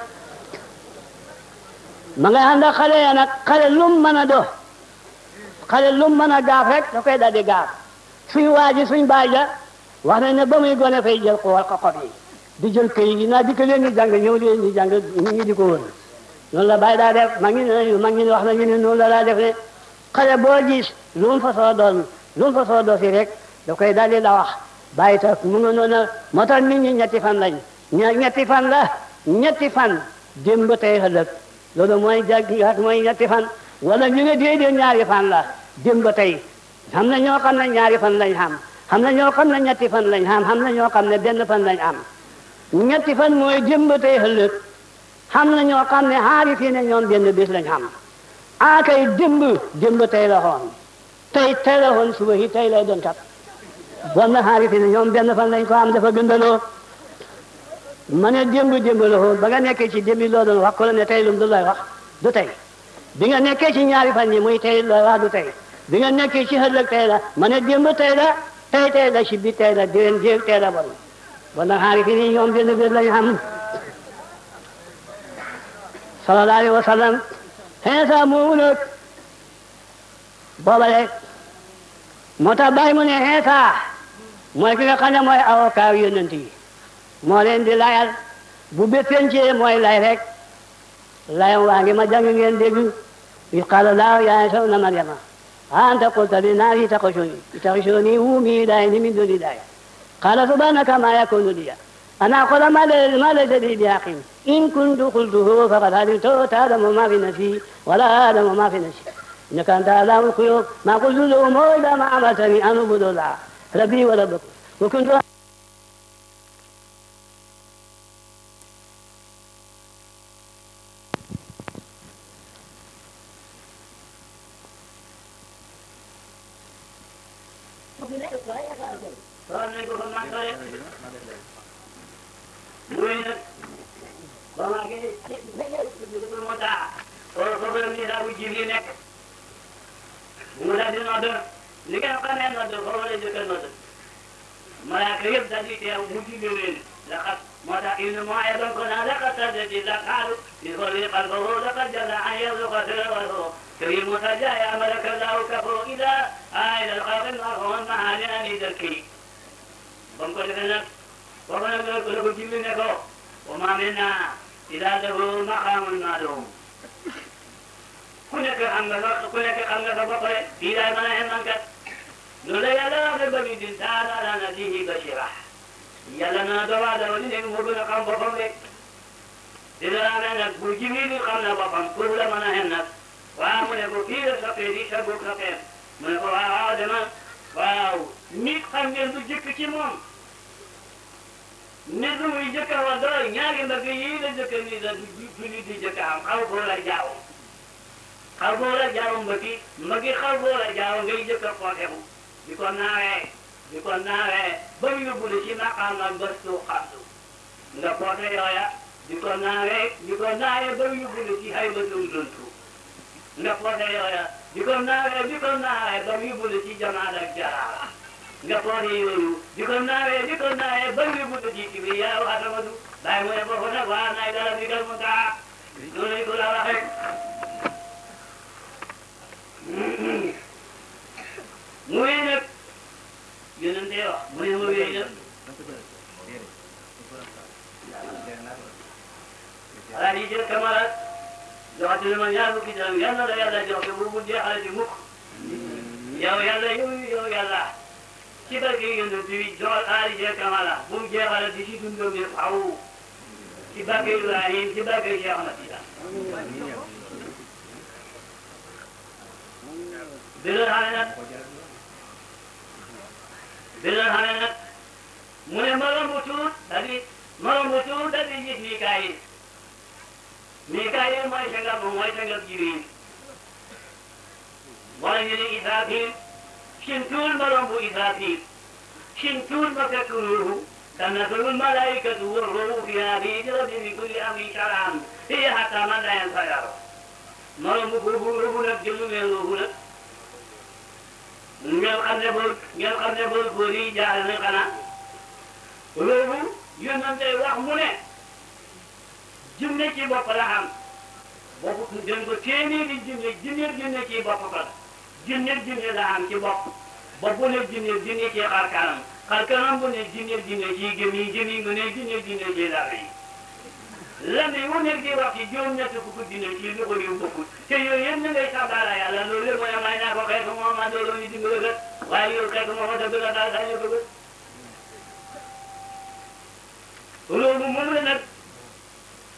Speaker 2: ma ngay ànd ak xale ya nag xale lum mën a do xale lum mën a gaaf rek da koy daal di gaaf suñ waaji suñ baay ja wax nañ ne ba muy gone fay jël ko wal ko xob yi di jël këy yi naa di ko leen di jàng ñëw leen di jàng nit ñi di ko wër noonu la bàyyi daa def ma ngi ne ma ngi wax nañu ne noonu la daa def ne xale boo gis lu mu fa soo doon lu mu fa soo doo fi rek da koy daal di la wax bàyyi tax mu nga noonu moo tax nit ñi ñetti fan lañ ñetti fan la ñetti fan démb tey ëllëg loolu mooy jag mooy ñetti fan wala ñu ne déedéet ñaari fan la démb tey xam na ñoo xam ne ñaari fan lañ xam xam na ñoo xam ne ñetti fan lañ xam xam na ñoo xam ne benn fan lañ am ñetti fan mooy démb tey ëllëg xam na ñoo xam ne xaari fii ne ñoom benn bés lañ xam a kay démb démb tey la xoon tey tey la xoon suba yi tey lay doon kat bon na xaari fii ne ñoom benn fan lañ ko am dafa gëndaloo ma ne démb démb la xoon ba nga nekkee ci démb loo doon wax ko la ne tey lum du lay wax du tey bi nga nekkee ci ñaari fan yi muy tey la wax du tey bi nga nekkee ci ëllëg tey la ma ne démb tey la tey tey la ci bi tey la déwén jéeg tey la bon bon na xaari fii ne ñoom benn bés lañ xam sallallahu alayhi wa sallam xeesa moomu nag booba rek moo tax bàyyi mu ne xeesa mooy ki nga xam ne mooy avocat yonent yi moo leen di layal bu béppencee mooy lay rek layam waa ngi ma jàng ngeen dégg is qaala laahu yaa Iisaa ibna Maryama anta qulta linnaasi ittaxizuunii wa ummii ilaahayni min duuni llaah qaala subhaanaka maa yakuunu lii أن أقول ما ما ليس لي بحق إن كنت قلته فقد علمته تعلم ما في نفسي ولا أعلم ما في نفسي إنك أنت علام الغيوب ما قلت لهم إلا ما أمرتني أن أعبد الله ربي وربكم وكنت
Speaker 3: xool nañ ko fa man sore muy nag ba maa ngi moo taa foofu la ministre bu jiw yi nekk mu daal di nodd li ngeen xamee nodd foofu la jëkk a nodd malaaka yëpp daal di teew mu julli leen laqad moo tax ibnu mooy doon ko naan laqad saddati laqaalu li xolli qalbahu laqad jalla an yarzuqa sirrahu كريم سجايا ملك الله كفو إذا آية الخلق المرحوم معاني أني ذكي بم ko defee nag foofu nag la ko la ko jibli ne ko wa ma minna ila lahu maqamun ma'lum ku nekk xam nga sa ku nekk xam nga sa bopp rek fii daay mën a xem man kat loolu la yàlla wax rek ba ñu din taala ala nafsihi bashira yàlla na doomu aadama li nekk moo gën a xam boppam rek dina la amee nag bu jibril xam na boppam pour la mën a xem nag waaw mu ne ko fii la soppee di sa góob soppee mu ne ko waaw waaw dama waaw nit xam ngeen du jëkk ci moom nit lu muy jëkk a wax doy ñaari mbagg yii la jëkk ni la du nit di jëkk am xaw boo la jaaw xaw boo la jaaw mbaggi mbaggi xaw boo la jaaw ngay jëkk a xooteku di ko naawee di ko naawee ba mu yóbbu la ci maqaam ak bëstu xamdu nga xoote yooya di ko naawee di ko naawee ba mu yóbbu la ci hay ba dum duntu nga xoote yooya di ko naawee di ko naawee ba mu yóbbu la ci jamaat ak jaraara nga xoote yooyu di ko naawee di ko naawee ba mu yóbbu la ci kibriya wa atamadu bàyyi mu ne foofu nag waa naay dara bi gal mu taa noonu lañ ko la waxee mu wéy nag yonente wax mu ne mu wéy nag alaa di jël kamara joxati na ma ñaar fukki dërëm yàlla la yàlla jox te bu mu jeexale ci mukk yow yàlla yow yow yàlla ci barke yonent bi joxal alaa di jël kamara bu mu jeexale di ci dundam bi faw ci barke Ibrahim ci barke Cheikh Ahmad Tidiane bi nga xam ne nag bi nga xam ne nag mu ne ma romb tuut daal di ma romb tuut daal di gis Mikaayil Mikaayil mooy sangam moom mooy sangam Jibriil wala ñu ne Israafil sin tuul ma romb Israafil sin tuul ma fekk ruuhu tanazzalu l-malaa'ikatu war-ruuhu fiihaa bi-idni rabbihim min kulli amrin salaam hiya hattaa matla'il fajr ma romb boobu ruuhu nag jëlu mel ruuhu nag ngeen xam ne boo ngeen xam ne boo góor yi jaaxle nañ xanaa loolu yonente wax mu ne jinne ci bopp la xam bopp dañ ko téeméeri jinne jinne jinne ci bopp ko jinne jinne la xam ci bopp bopp bu ne jinne jinne ci xar kanam xar kanam bu ne jinne jinne ci gémmiñ gémmiñ bu ne jinne jinne ci làmmiñ lan yi wu nekk di wax ci juróom ñett fukk jinne ci loxo yu bokkul te yooyu yëpp ñu ngay sabbaala yàlla loolu lépp mooy may naa ko xeetu moom a doon ñu dimbali kat waaye yow xeetu moom a dëgg la daal dañu bëgg loolu moom la nag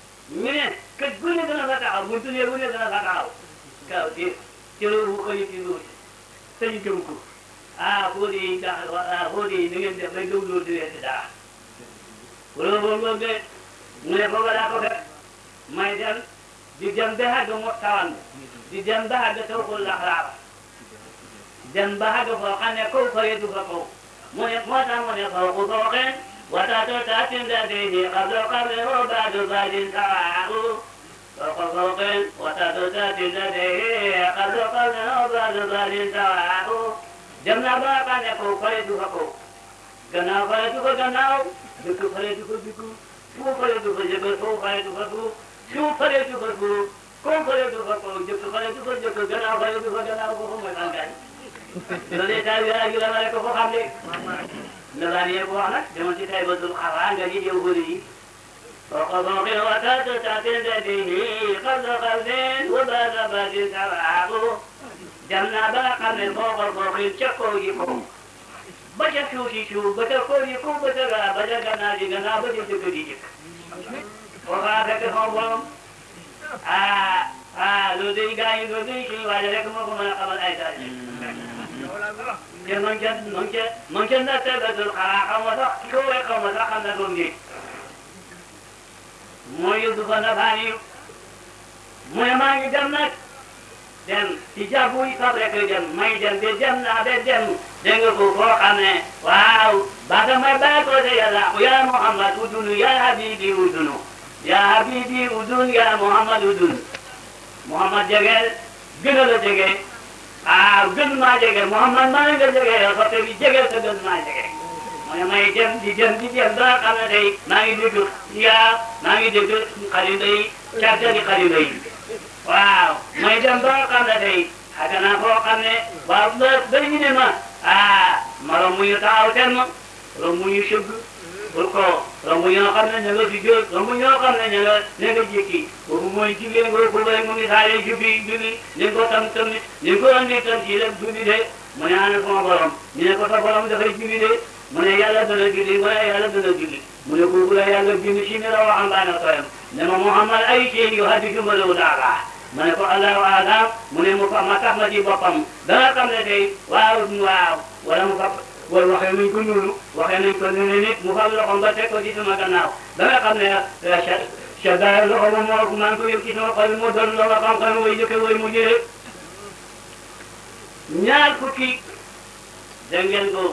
Speaker 3: ñu ne kër gu ne dana fa taxaw buntu ne bu ne dana fa taxaw kaw ci ci loolu ko yi ci loolu sëñ gëm ko ah foo di ndax ah foo di ni ngeen def rek dëw loolu di leen di dara loolu boobu de mu ne foofu daa ko fekk may dem di dem ba àgg mo tawan di dem ba àgg taw ko laxlaar dem ba àgg foo xam ne kaw fare du fa kaw mu ne moo tax mu ne faw ku fooxee watato tatin da dehi qablo qable o badu badin tawaahu foko fooxee watato tatin da dehi qablo qable o badu badin tawaahu dem na ba xam ne kaw fare du fa kaw gannaaw fare du ko gannaaw dëkk fare du ko dëkk fu fare du ko jëgal fu fare du ko fu suuf fare du ko fu kaw fare du ko kaw jëkk fare du ko jëkk gannaaw fare du ko gannaaw foofu mooy tàngaay loolu itam yaa ngi la rek ko xam ne la daan yee ko wax nag demoon ci tay ba dul xaraa nga ji yow bëri yi foko foqin watatu tatin dadihi qabla qabdin wa bada badin tawaabu dem naa ba nga xam ne foko foqin ca kaw yi ko ba ca suuf si suuf ba ca kaw yi ko ba ca gaa ba ca gannaaw ji gannaaw ba ca jëkk di jëkk foofa fekk foofu borom ah ah loolu day gaa yi loolu day kii waaye rek moo ko mën a xamal ay taal te man ca man ca man ca na tegatul xanaa xaw ma sax koo wee xaw ma sax xam na doom ji mooy yóbbu fa na baa niyu mu ne maa ngi dem nag dem ci jàppu yi fab rek dem may dem ba dem naa ba dem dégg nga ko foo xam ne waaw baata may bàyyi ko de yàlla ya Muhammad udunu ya habibi udunu ya habibi udun ya Muhammad udun Muhammad jegeel gën a la jege ah gën maa jege Muhammad maa ngi nga jege yow soppe bi jege te gën maa jege mu ne may dem di dem di dem ba nga xam ne tey maa ngi dégg yaa maa ngi dégg xarit yi càggani xarit yi waaw may dem ba nga xam ne tey xaga naa foo xam ne waaw ba ba ñu ne ma ah ma romb ñu taxaw ten ma romb ñu sëgg pour ko romb ñoo xam ne ña nga fi jóg romb ñoo xam ne ña nga ña nga jékki boobu mooy jigéen nga bu bay mu ngi saale jubi jubi ni ko tam tamit ni ko andi tam ci rek jubi de mu ne ana sama borom ñu ne ko sa borom dafay jubi de mu ne yàlla dana julli mu ne yàlla dana julli mu ne kooku la yàlla bind si mi la waxambaane tooyam ne ma Muhammad ay ci yu hadi jumalawu daala ma ne ko allahu alam mu ne mu fa ma tax ma ci boppam da nga xam ne tey waaw waaw wala mu fa wala waxee nañ ko noonu waxee nañ ko ne nit mu fam loxoom ba teg ko ci sama gannaaw ba nga xam ne sa daay loxo ba moo maa ngi ko yëg ci sama xol moo doon loxo xam-xam way jëkke way mu jëre ñaar fukki dégg ngeen ko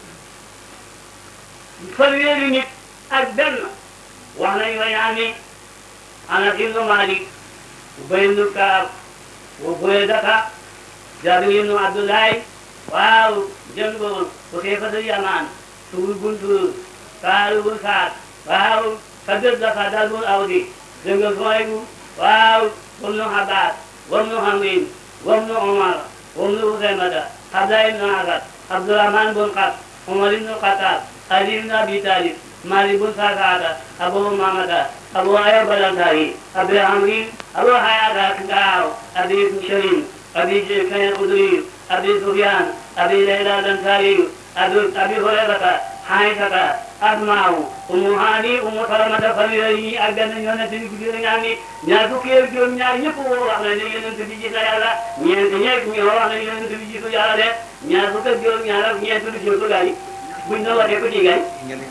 Speaker 3: fanweeri nit ak benn wax nañ wa yaani Anas ibnu Malik Ubay ibnu Kaab wa Buraydata Jaabir ibnu Abdullahi waaw jën boobu bu xeefatu yamaan suul buntu kaalu bun saat waaw kabir dafa dal bun awdi dënga soybu waaw wam nu Abbas wam nu Hamrin wam nu Omar wam nu Usaymata Abdullah ibnu Asad Abdurahman bun Xas Omar ibnu Xattaab Ali ibnu Abi Talib Mali bun Sasaata Abu Mamata Abu Ayyub al-Ansari Abi Hamrin Abu Hayata Gaaw Abi Sharim Abi Kayy Khudri أبي سفيان أبي ليلى الأنصاري أبي أبي هريرة عائشة أسماء أم هاني أم سلمة فليلي أجن يونس كبير يعني ñaatu kër joom ñaar ñëpp woo wax na ne yonent bi gis na yàlla ñeent ñeent ñu wax na yonent bi gisu yàlla de ñaar fukk ak juróom ñaar ak ñeent lu jël ko gaay buñ na waxee ko ci gaay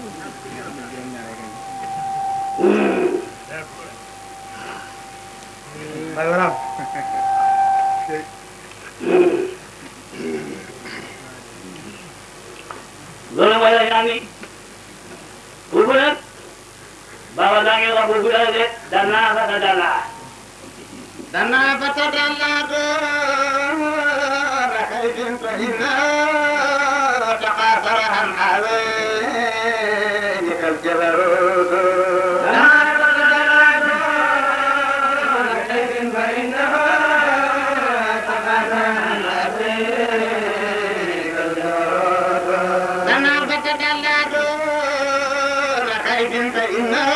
Speaker 1: voilà
Speaker 3: loolu mooy la yaa ngi buubu nag baba daa ngi wax buubu la de danaa fa ta danaa
Speaker 1: دنا فتدلى دون كيد فإنا تقاصر عن حواليك الجبروت دنا فتدلى دون كيد فإنه تقاصر عن حواليك الجبروت دنا فتدلى دون كيد فإنه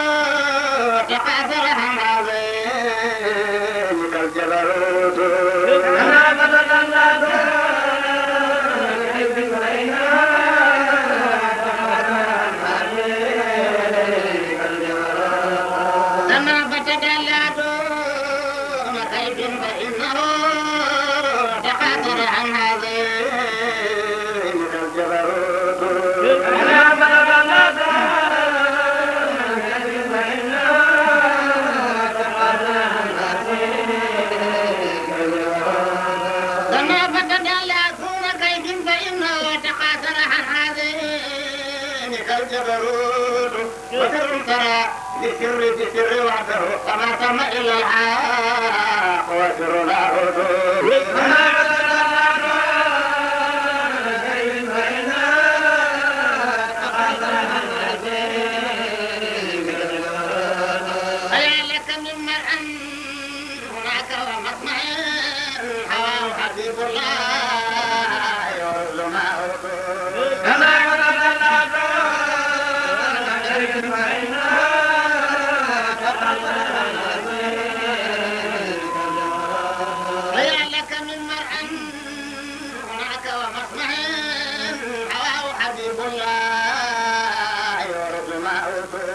Speaker 1: تقاصر عن حواليك الجبروت دنا فتدلى دون كيد فإنه تقاصر عن حواليك الجبروت دنا فتدلى فتدلى دون كيد فإنه تقاتل عن هذين كالجبروت لما فتدلى دون كيد فإنه تقاتل عن هذين كالجبروت وسر ترى لسر بسر وحده فما تم إلا الحق وسر لاهوت فيا لك من مرء هناك ومطمع هواه حبيب الله يرد ما فيا لك من مرء هناك ومطمع هواه حبيب الله يرد ما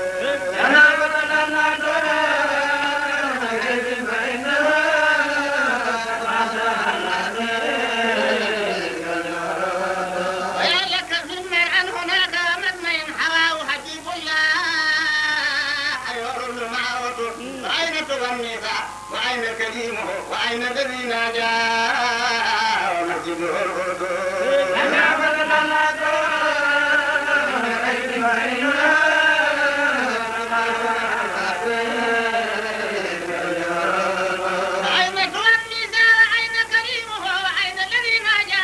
Speaker 1: ويا لك من مرء هناك ومطمع هواه حبيب الله يرد ما وأين تغنيك وأين كريمه وأين الذي ناجى ومسجده القدس أين تغنيك وأين كريمه وأين الذي ناجى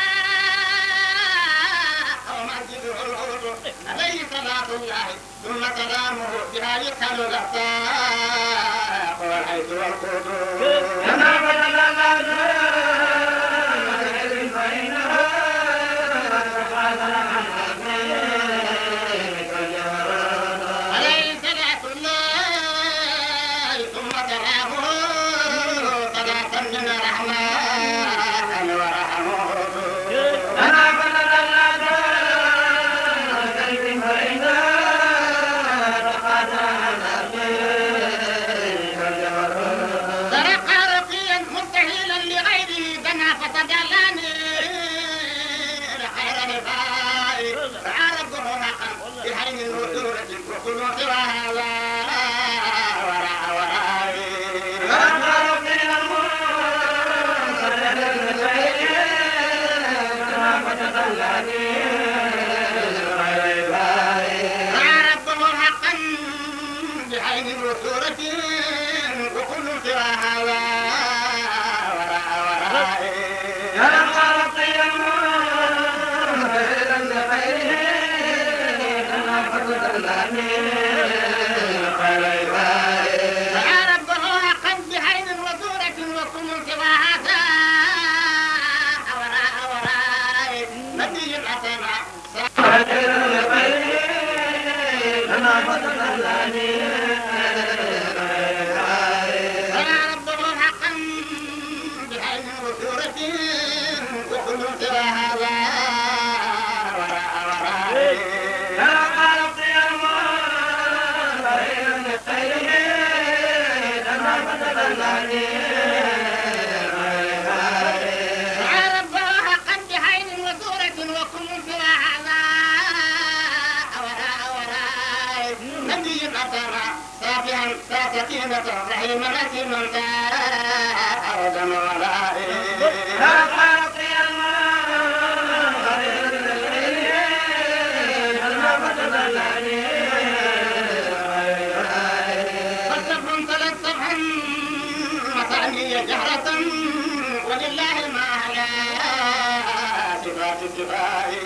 Speaker 1: ومسجده القدس عليه صلاة الله ثم سلامه بها يسهل الأخلاق والحيث والقدس عليه صلاة الله ثم سلامه صلاة من الرحمن ورحمه ترقى رقيا مستهيلا لغيره دنا فتجلاني خير نفائي فعرضه حقا بحين الوتورة وكل سواها وراء ورائي فعرضه حقا بحين الوتورة وكل سواها وراء ورائي فيا ربه حقا بحين وزورة وكل سواها ساء وراء وراء نبي الأسماء فيا ربه حقا بحين وزورة وكل سواها وراء وراء يا ربه حقا بحين وزورة وكل سوى هذا وراء وراء نبي أترى صافيا ساكتينة رحيما نسيما أرضا ورائي فالصبر تلصفا مثانية جهرة ولله ما على صفات الكفاية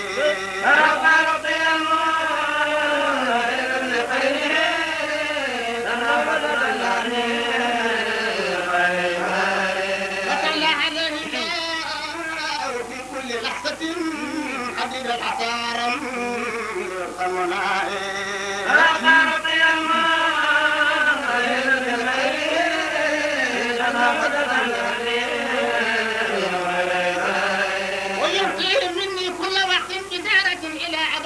Speaker 1: فصلى عليه الله في كل لحظة حديد العصارم يرحمنا ويهديه مني كل وقت بدارة إلى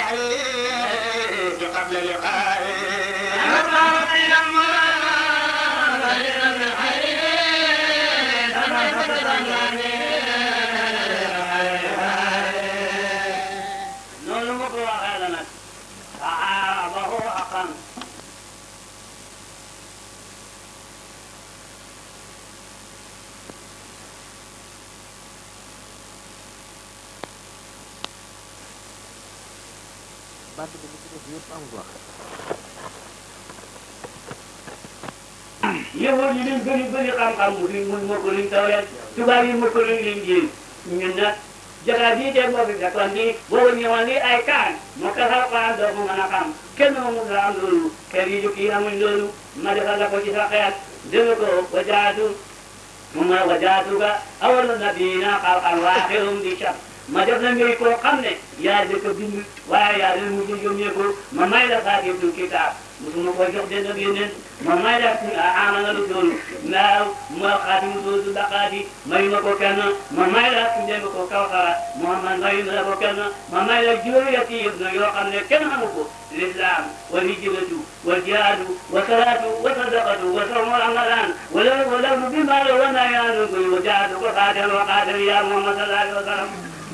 Speaker 1: الحديث قبل لقائي
Speaker 3: noonu ma ko waxee la nag aabahu aqan yëwoon yi liñ bëri bëri xam-xam mu liñ mun mokk liñ tawreet tubaab yi mokk liñ liñ jiin ñun nag jataay bii de moo fi fekkoon nii boobu ñëwoon nii ay kaan moo ko Alxuraan doo ko mën a xam kenn mu la am loolu kër yi jukki amuñ loolu ma defal la ko ci sa xeet dégg ko wajaatu mu ma wajaatu ga awal nabiina xalqan waaxirum di cap ma def la ngay koo xam ne yaa dëkk bind waaye yaa leen mujj yónnee ko ma may la saakibtul kitaab musuma ko jox den ak yeneen ma may la amana lu doolu naaw ma xaatimu doodu daqaati mayu ma ko kenn ma may la ndénga ko kawsara Muhammad mayu ma ko kenn ma may la juróomi yëf na yoo xam ne kenn xamu ko l'islam wal hijratu wal jihaadu wa salaatu wa sadaqatu wa sawmu ramadan wala wala nu bi ma la wana yaanu ko wa jaadu ko xaatal wa xaatal ya Muhammad sallallahu alayhi wa sallam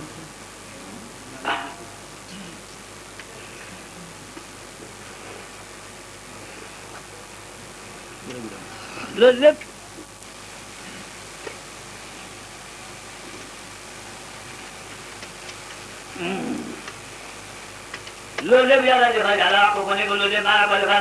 Speaker 3: loolu lépp loolu lépp yàlla defal yàlla wax ko ko ne ko loolu lépp maa la ko defal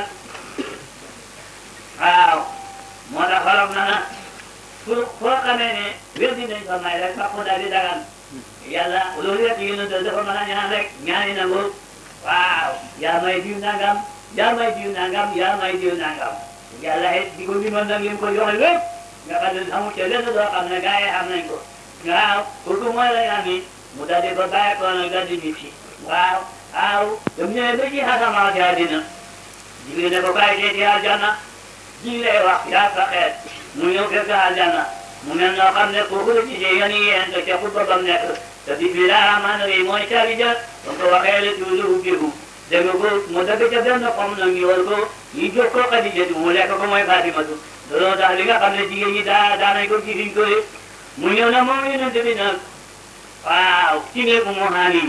Speaker 3: waaw moo tax xolof na na pour foo xamee ne weddi nañ ko may rek fàqu daal di dagan yàlla loolu yëpp yi ñu dafa mën a ñaan rek ñaani nangu waaw yaa may diw nangam yaa may diw nangam yaa may diw nangam yàlla it di ko limal nag lim ko joxe lépp nga xam ne amul ca lenn doo xam ne gars yi xam nañ ko waaw kooku mooy la yaa mi mu daal di ko bàyyi ko nag daal di nit si waaw waaw dem ñëwee ba ci xasamaa ci àddina jigéen ne ko bàyyi dee ci aljanna ji lay wax yaa sa xeet mu ñëw fekk aljanna mu mel noo xam ne kooku la gisee yan yi yéen te ca xutba bam nekk te bismillah rahmaan rahim mooy caabi ja ba ko waxee la tuuti ubbiku dégg nga ko mu dëgg ca benn xom nag ñu war ko ñu jox ko Xadijatu mu lekk ko mooy Fatimatu looloo tax li nga xam ne jigéen ñi daa daanañ ko ci fiñ ko mu ñëw na moom yonent bi nag waaw ci néegu mu haani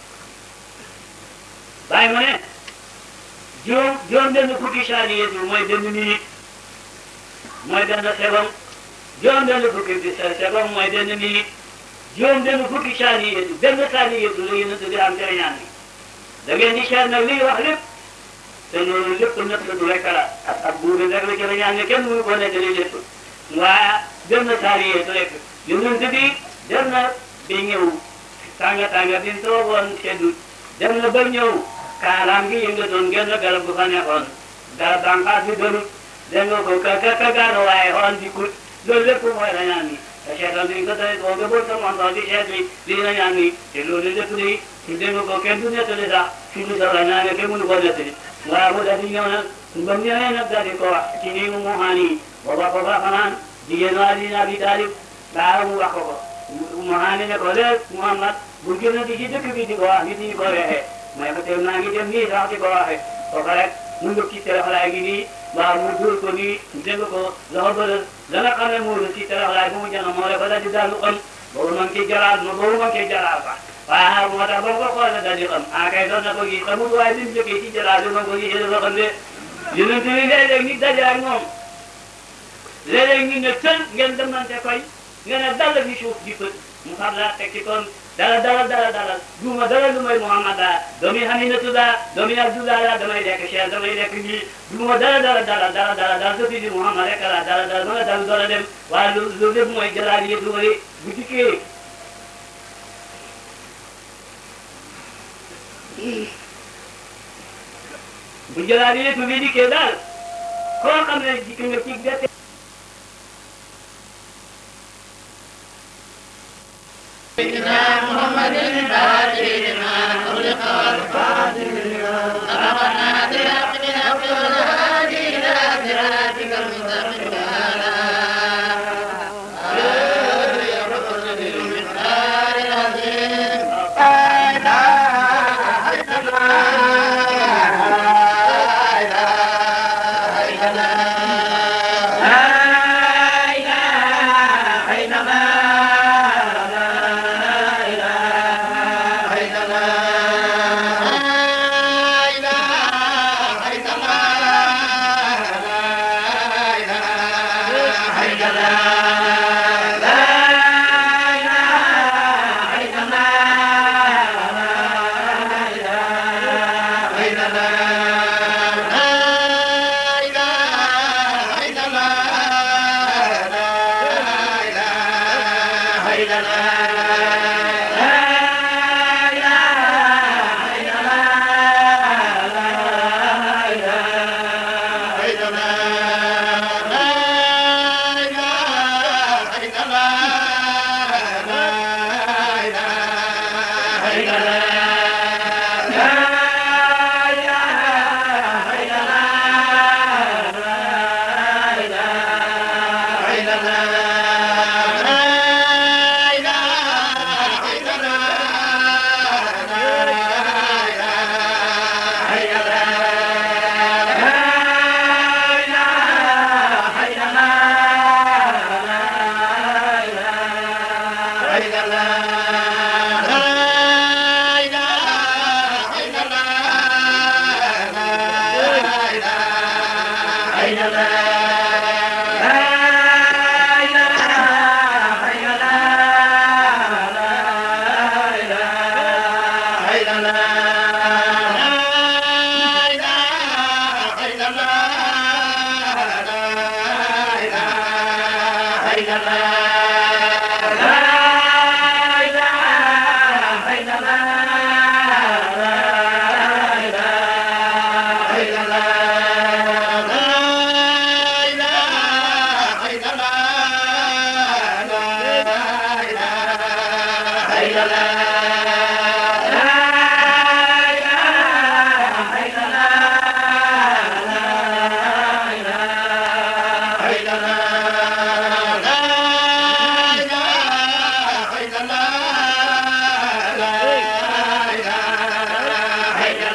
Speaker 3: bàyyi ma ne juróom juróom benn fukki saaniyatu mooy benn minute mooy benn seconde juróom benn fukki bi seconde mooy benn minute juróom benn fukki saaniyatu benn saaniyatu la yonent bi am tere ñaan bi da ngeen di seet nag liy wax lépp te loolu lépp nekk du rek la ak ak buur bi rek la ci la ñaan ne kenn mënu ko nettali lépp waaye dem na saariyee rek yonent bi dem na ba ñëw tànga tànga bi mu toogoon seddu dem na ba ñëw kaalaam gi yëngatoon genn garab gu fa nekkoon garab bànqaas bi doonut dégg nga ko ka ka ka gaano waaye xoon di kut loolu lépp mooy la ñaan ni te seetal bi nga tey boo gëboon sa montoon di seet bi lii la ñaan ni te loolu lépp day dégg nga ko kenn du nettali sax fi mu soxla naa ne kenn mënu koo nettali waaw mu daal di ñëw nag ba mu ñëwee nag daal di ko wax ci nii mu mu xaan yi booba ko fa fanaan jigéen waa di Abi Talib baaw mu wax ko ko mu xaan ne ko léeg Muhammad bu génn di ci dëkk bi di ko wax nit ñi ko weexee mooy ko te maa ngi dem nii sax di ko waxee kooku rek mu ngëp ci teraxlaay gi nii waaw mu dóor ko nii dégg ko loxo bële la nga xam ne moo la ci teraxlaay bu mu jënd moo la ko daal di daal lu ëm boobu man ci jaraal ma boobu man ci jaraal sax waaw moo tax ba mu ko xoolee daal di xam ah kay doon na ko gis xamul waaye bi mu jógee ci jaraal bi ma ko gisee dafa xam ne yonent bi léeg-léeg nit daje ak moom léeg-léeg ñu ne tël ngeen demante koy ngeen ne dal fi suuf di fët mu xam la teg ci kon dala dala dala dala duuma dala lu may Muhammad daa doomi Aminatu daa doomi Abdullah daa damay lekk Cheikh damay lekk nii duuma dala dala dala dala dala dala sa fii Muhammad rek la dala dala ma nga dal doole dem waaye lu lu lépp mooy jalaal yi lu bëri bu dikkee bu jalaal yi bu dikkee daal koo xam ne dikk nga ci gerte
Speaker 1: سيدنا محمد فاتنا خلق الفاتح سبقنا برحمنا والهادي الى صراطك المستقيم وعلى آله وصحبه المقدار العظيم لا اله الا الله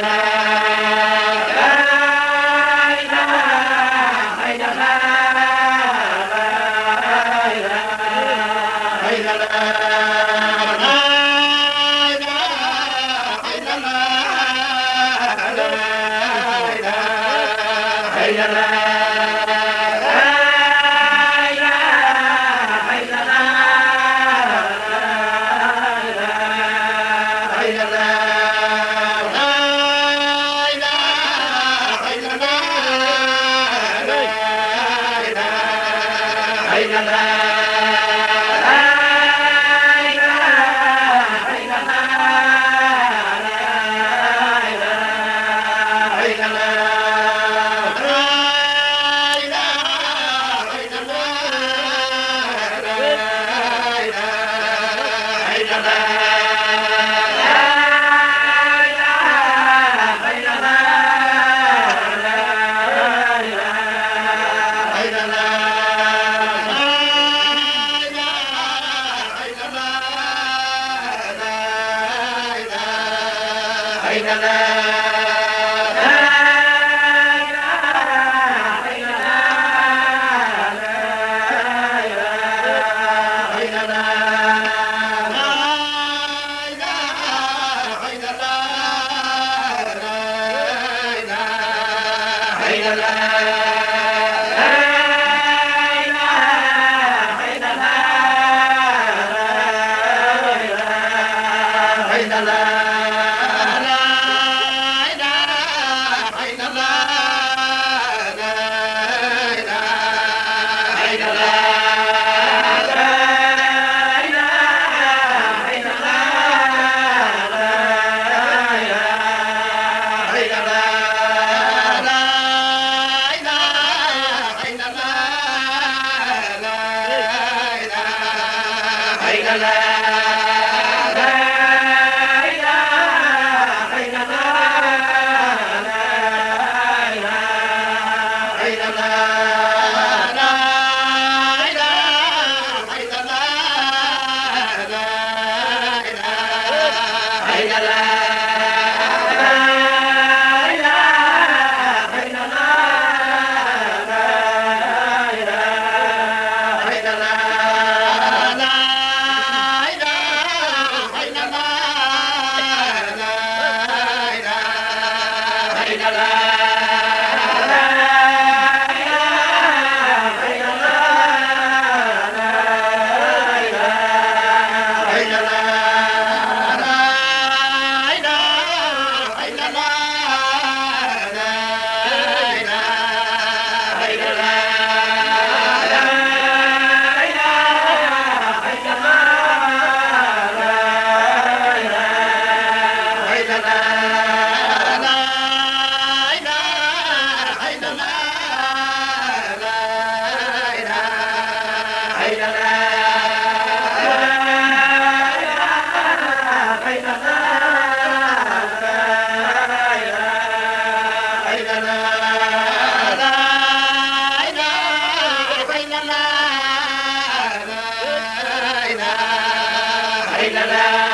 Speaker 1: la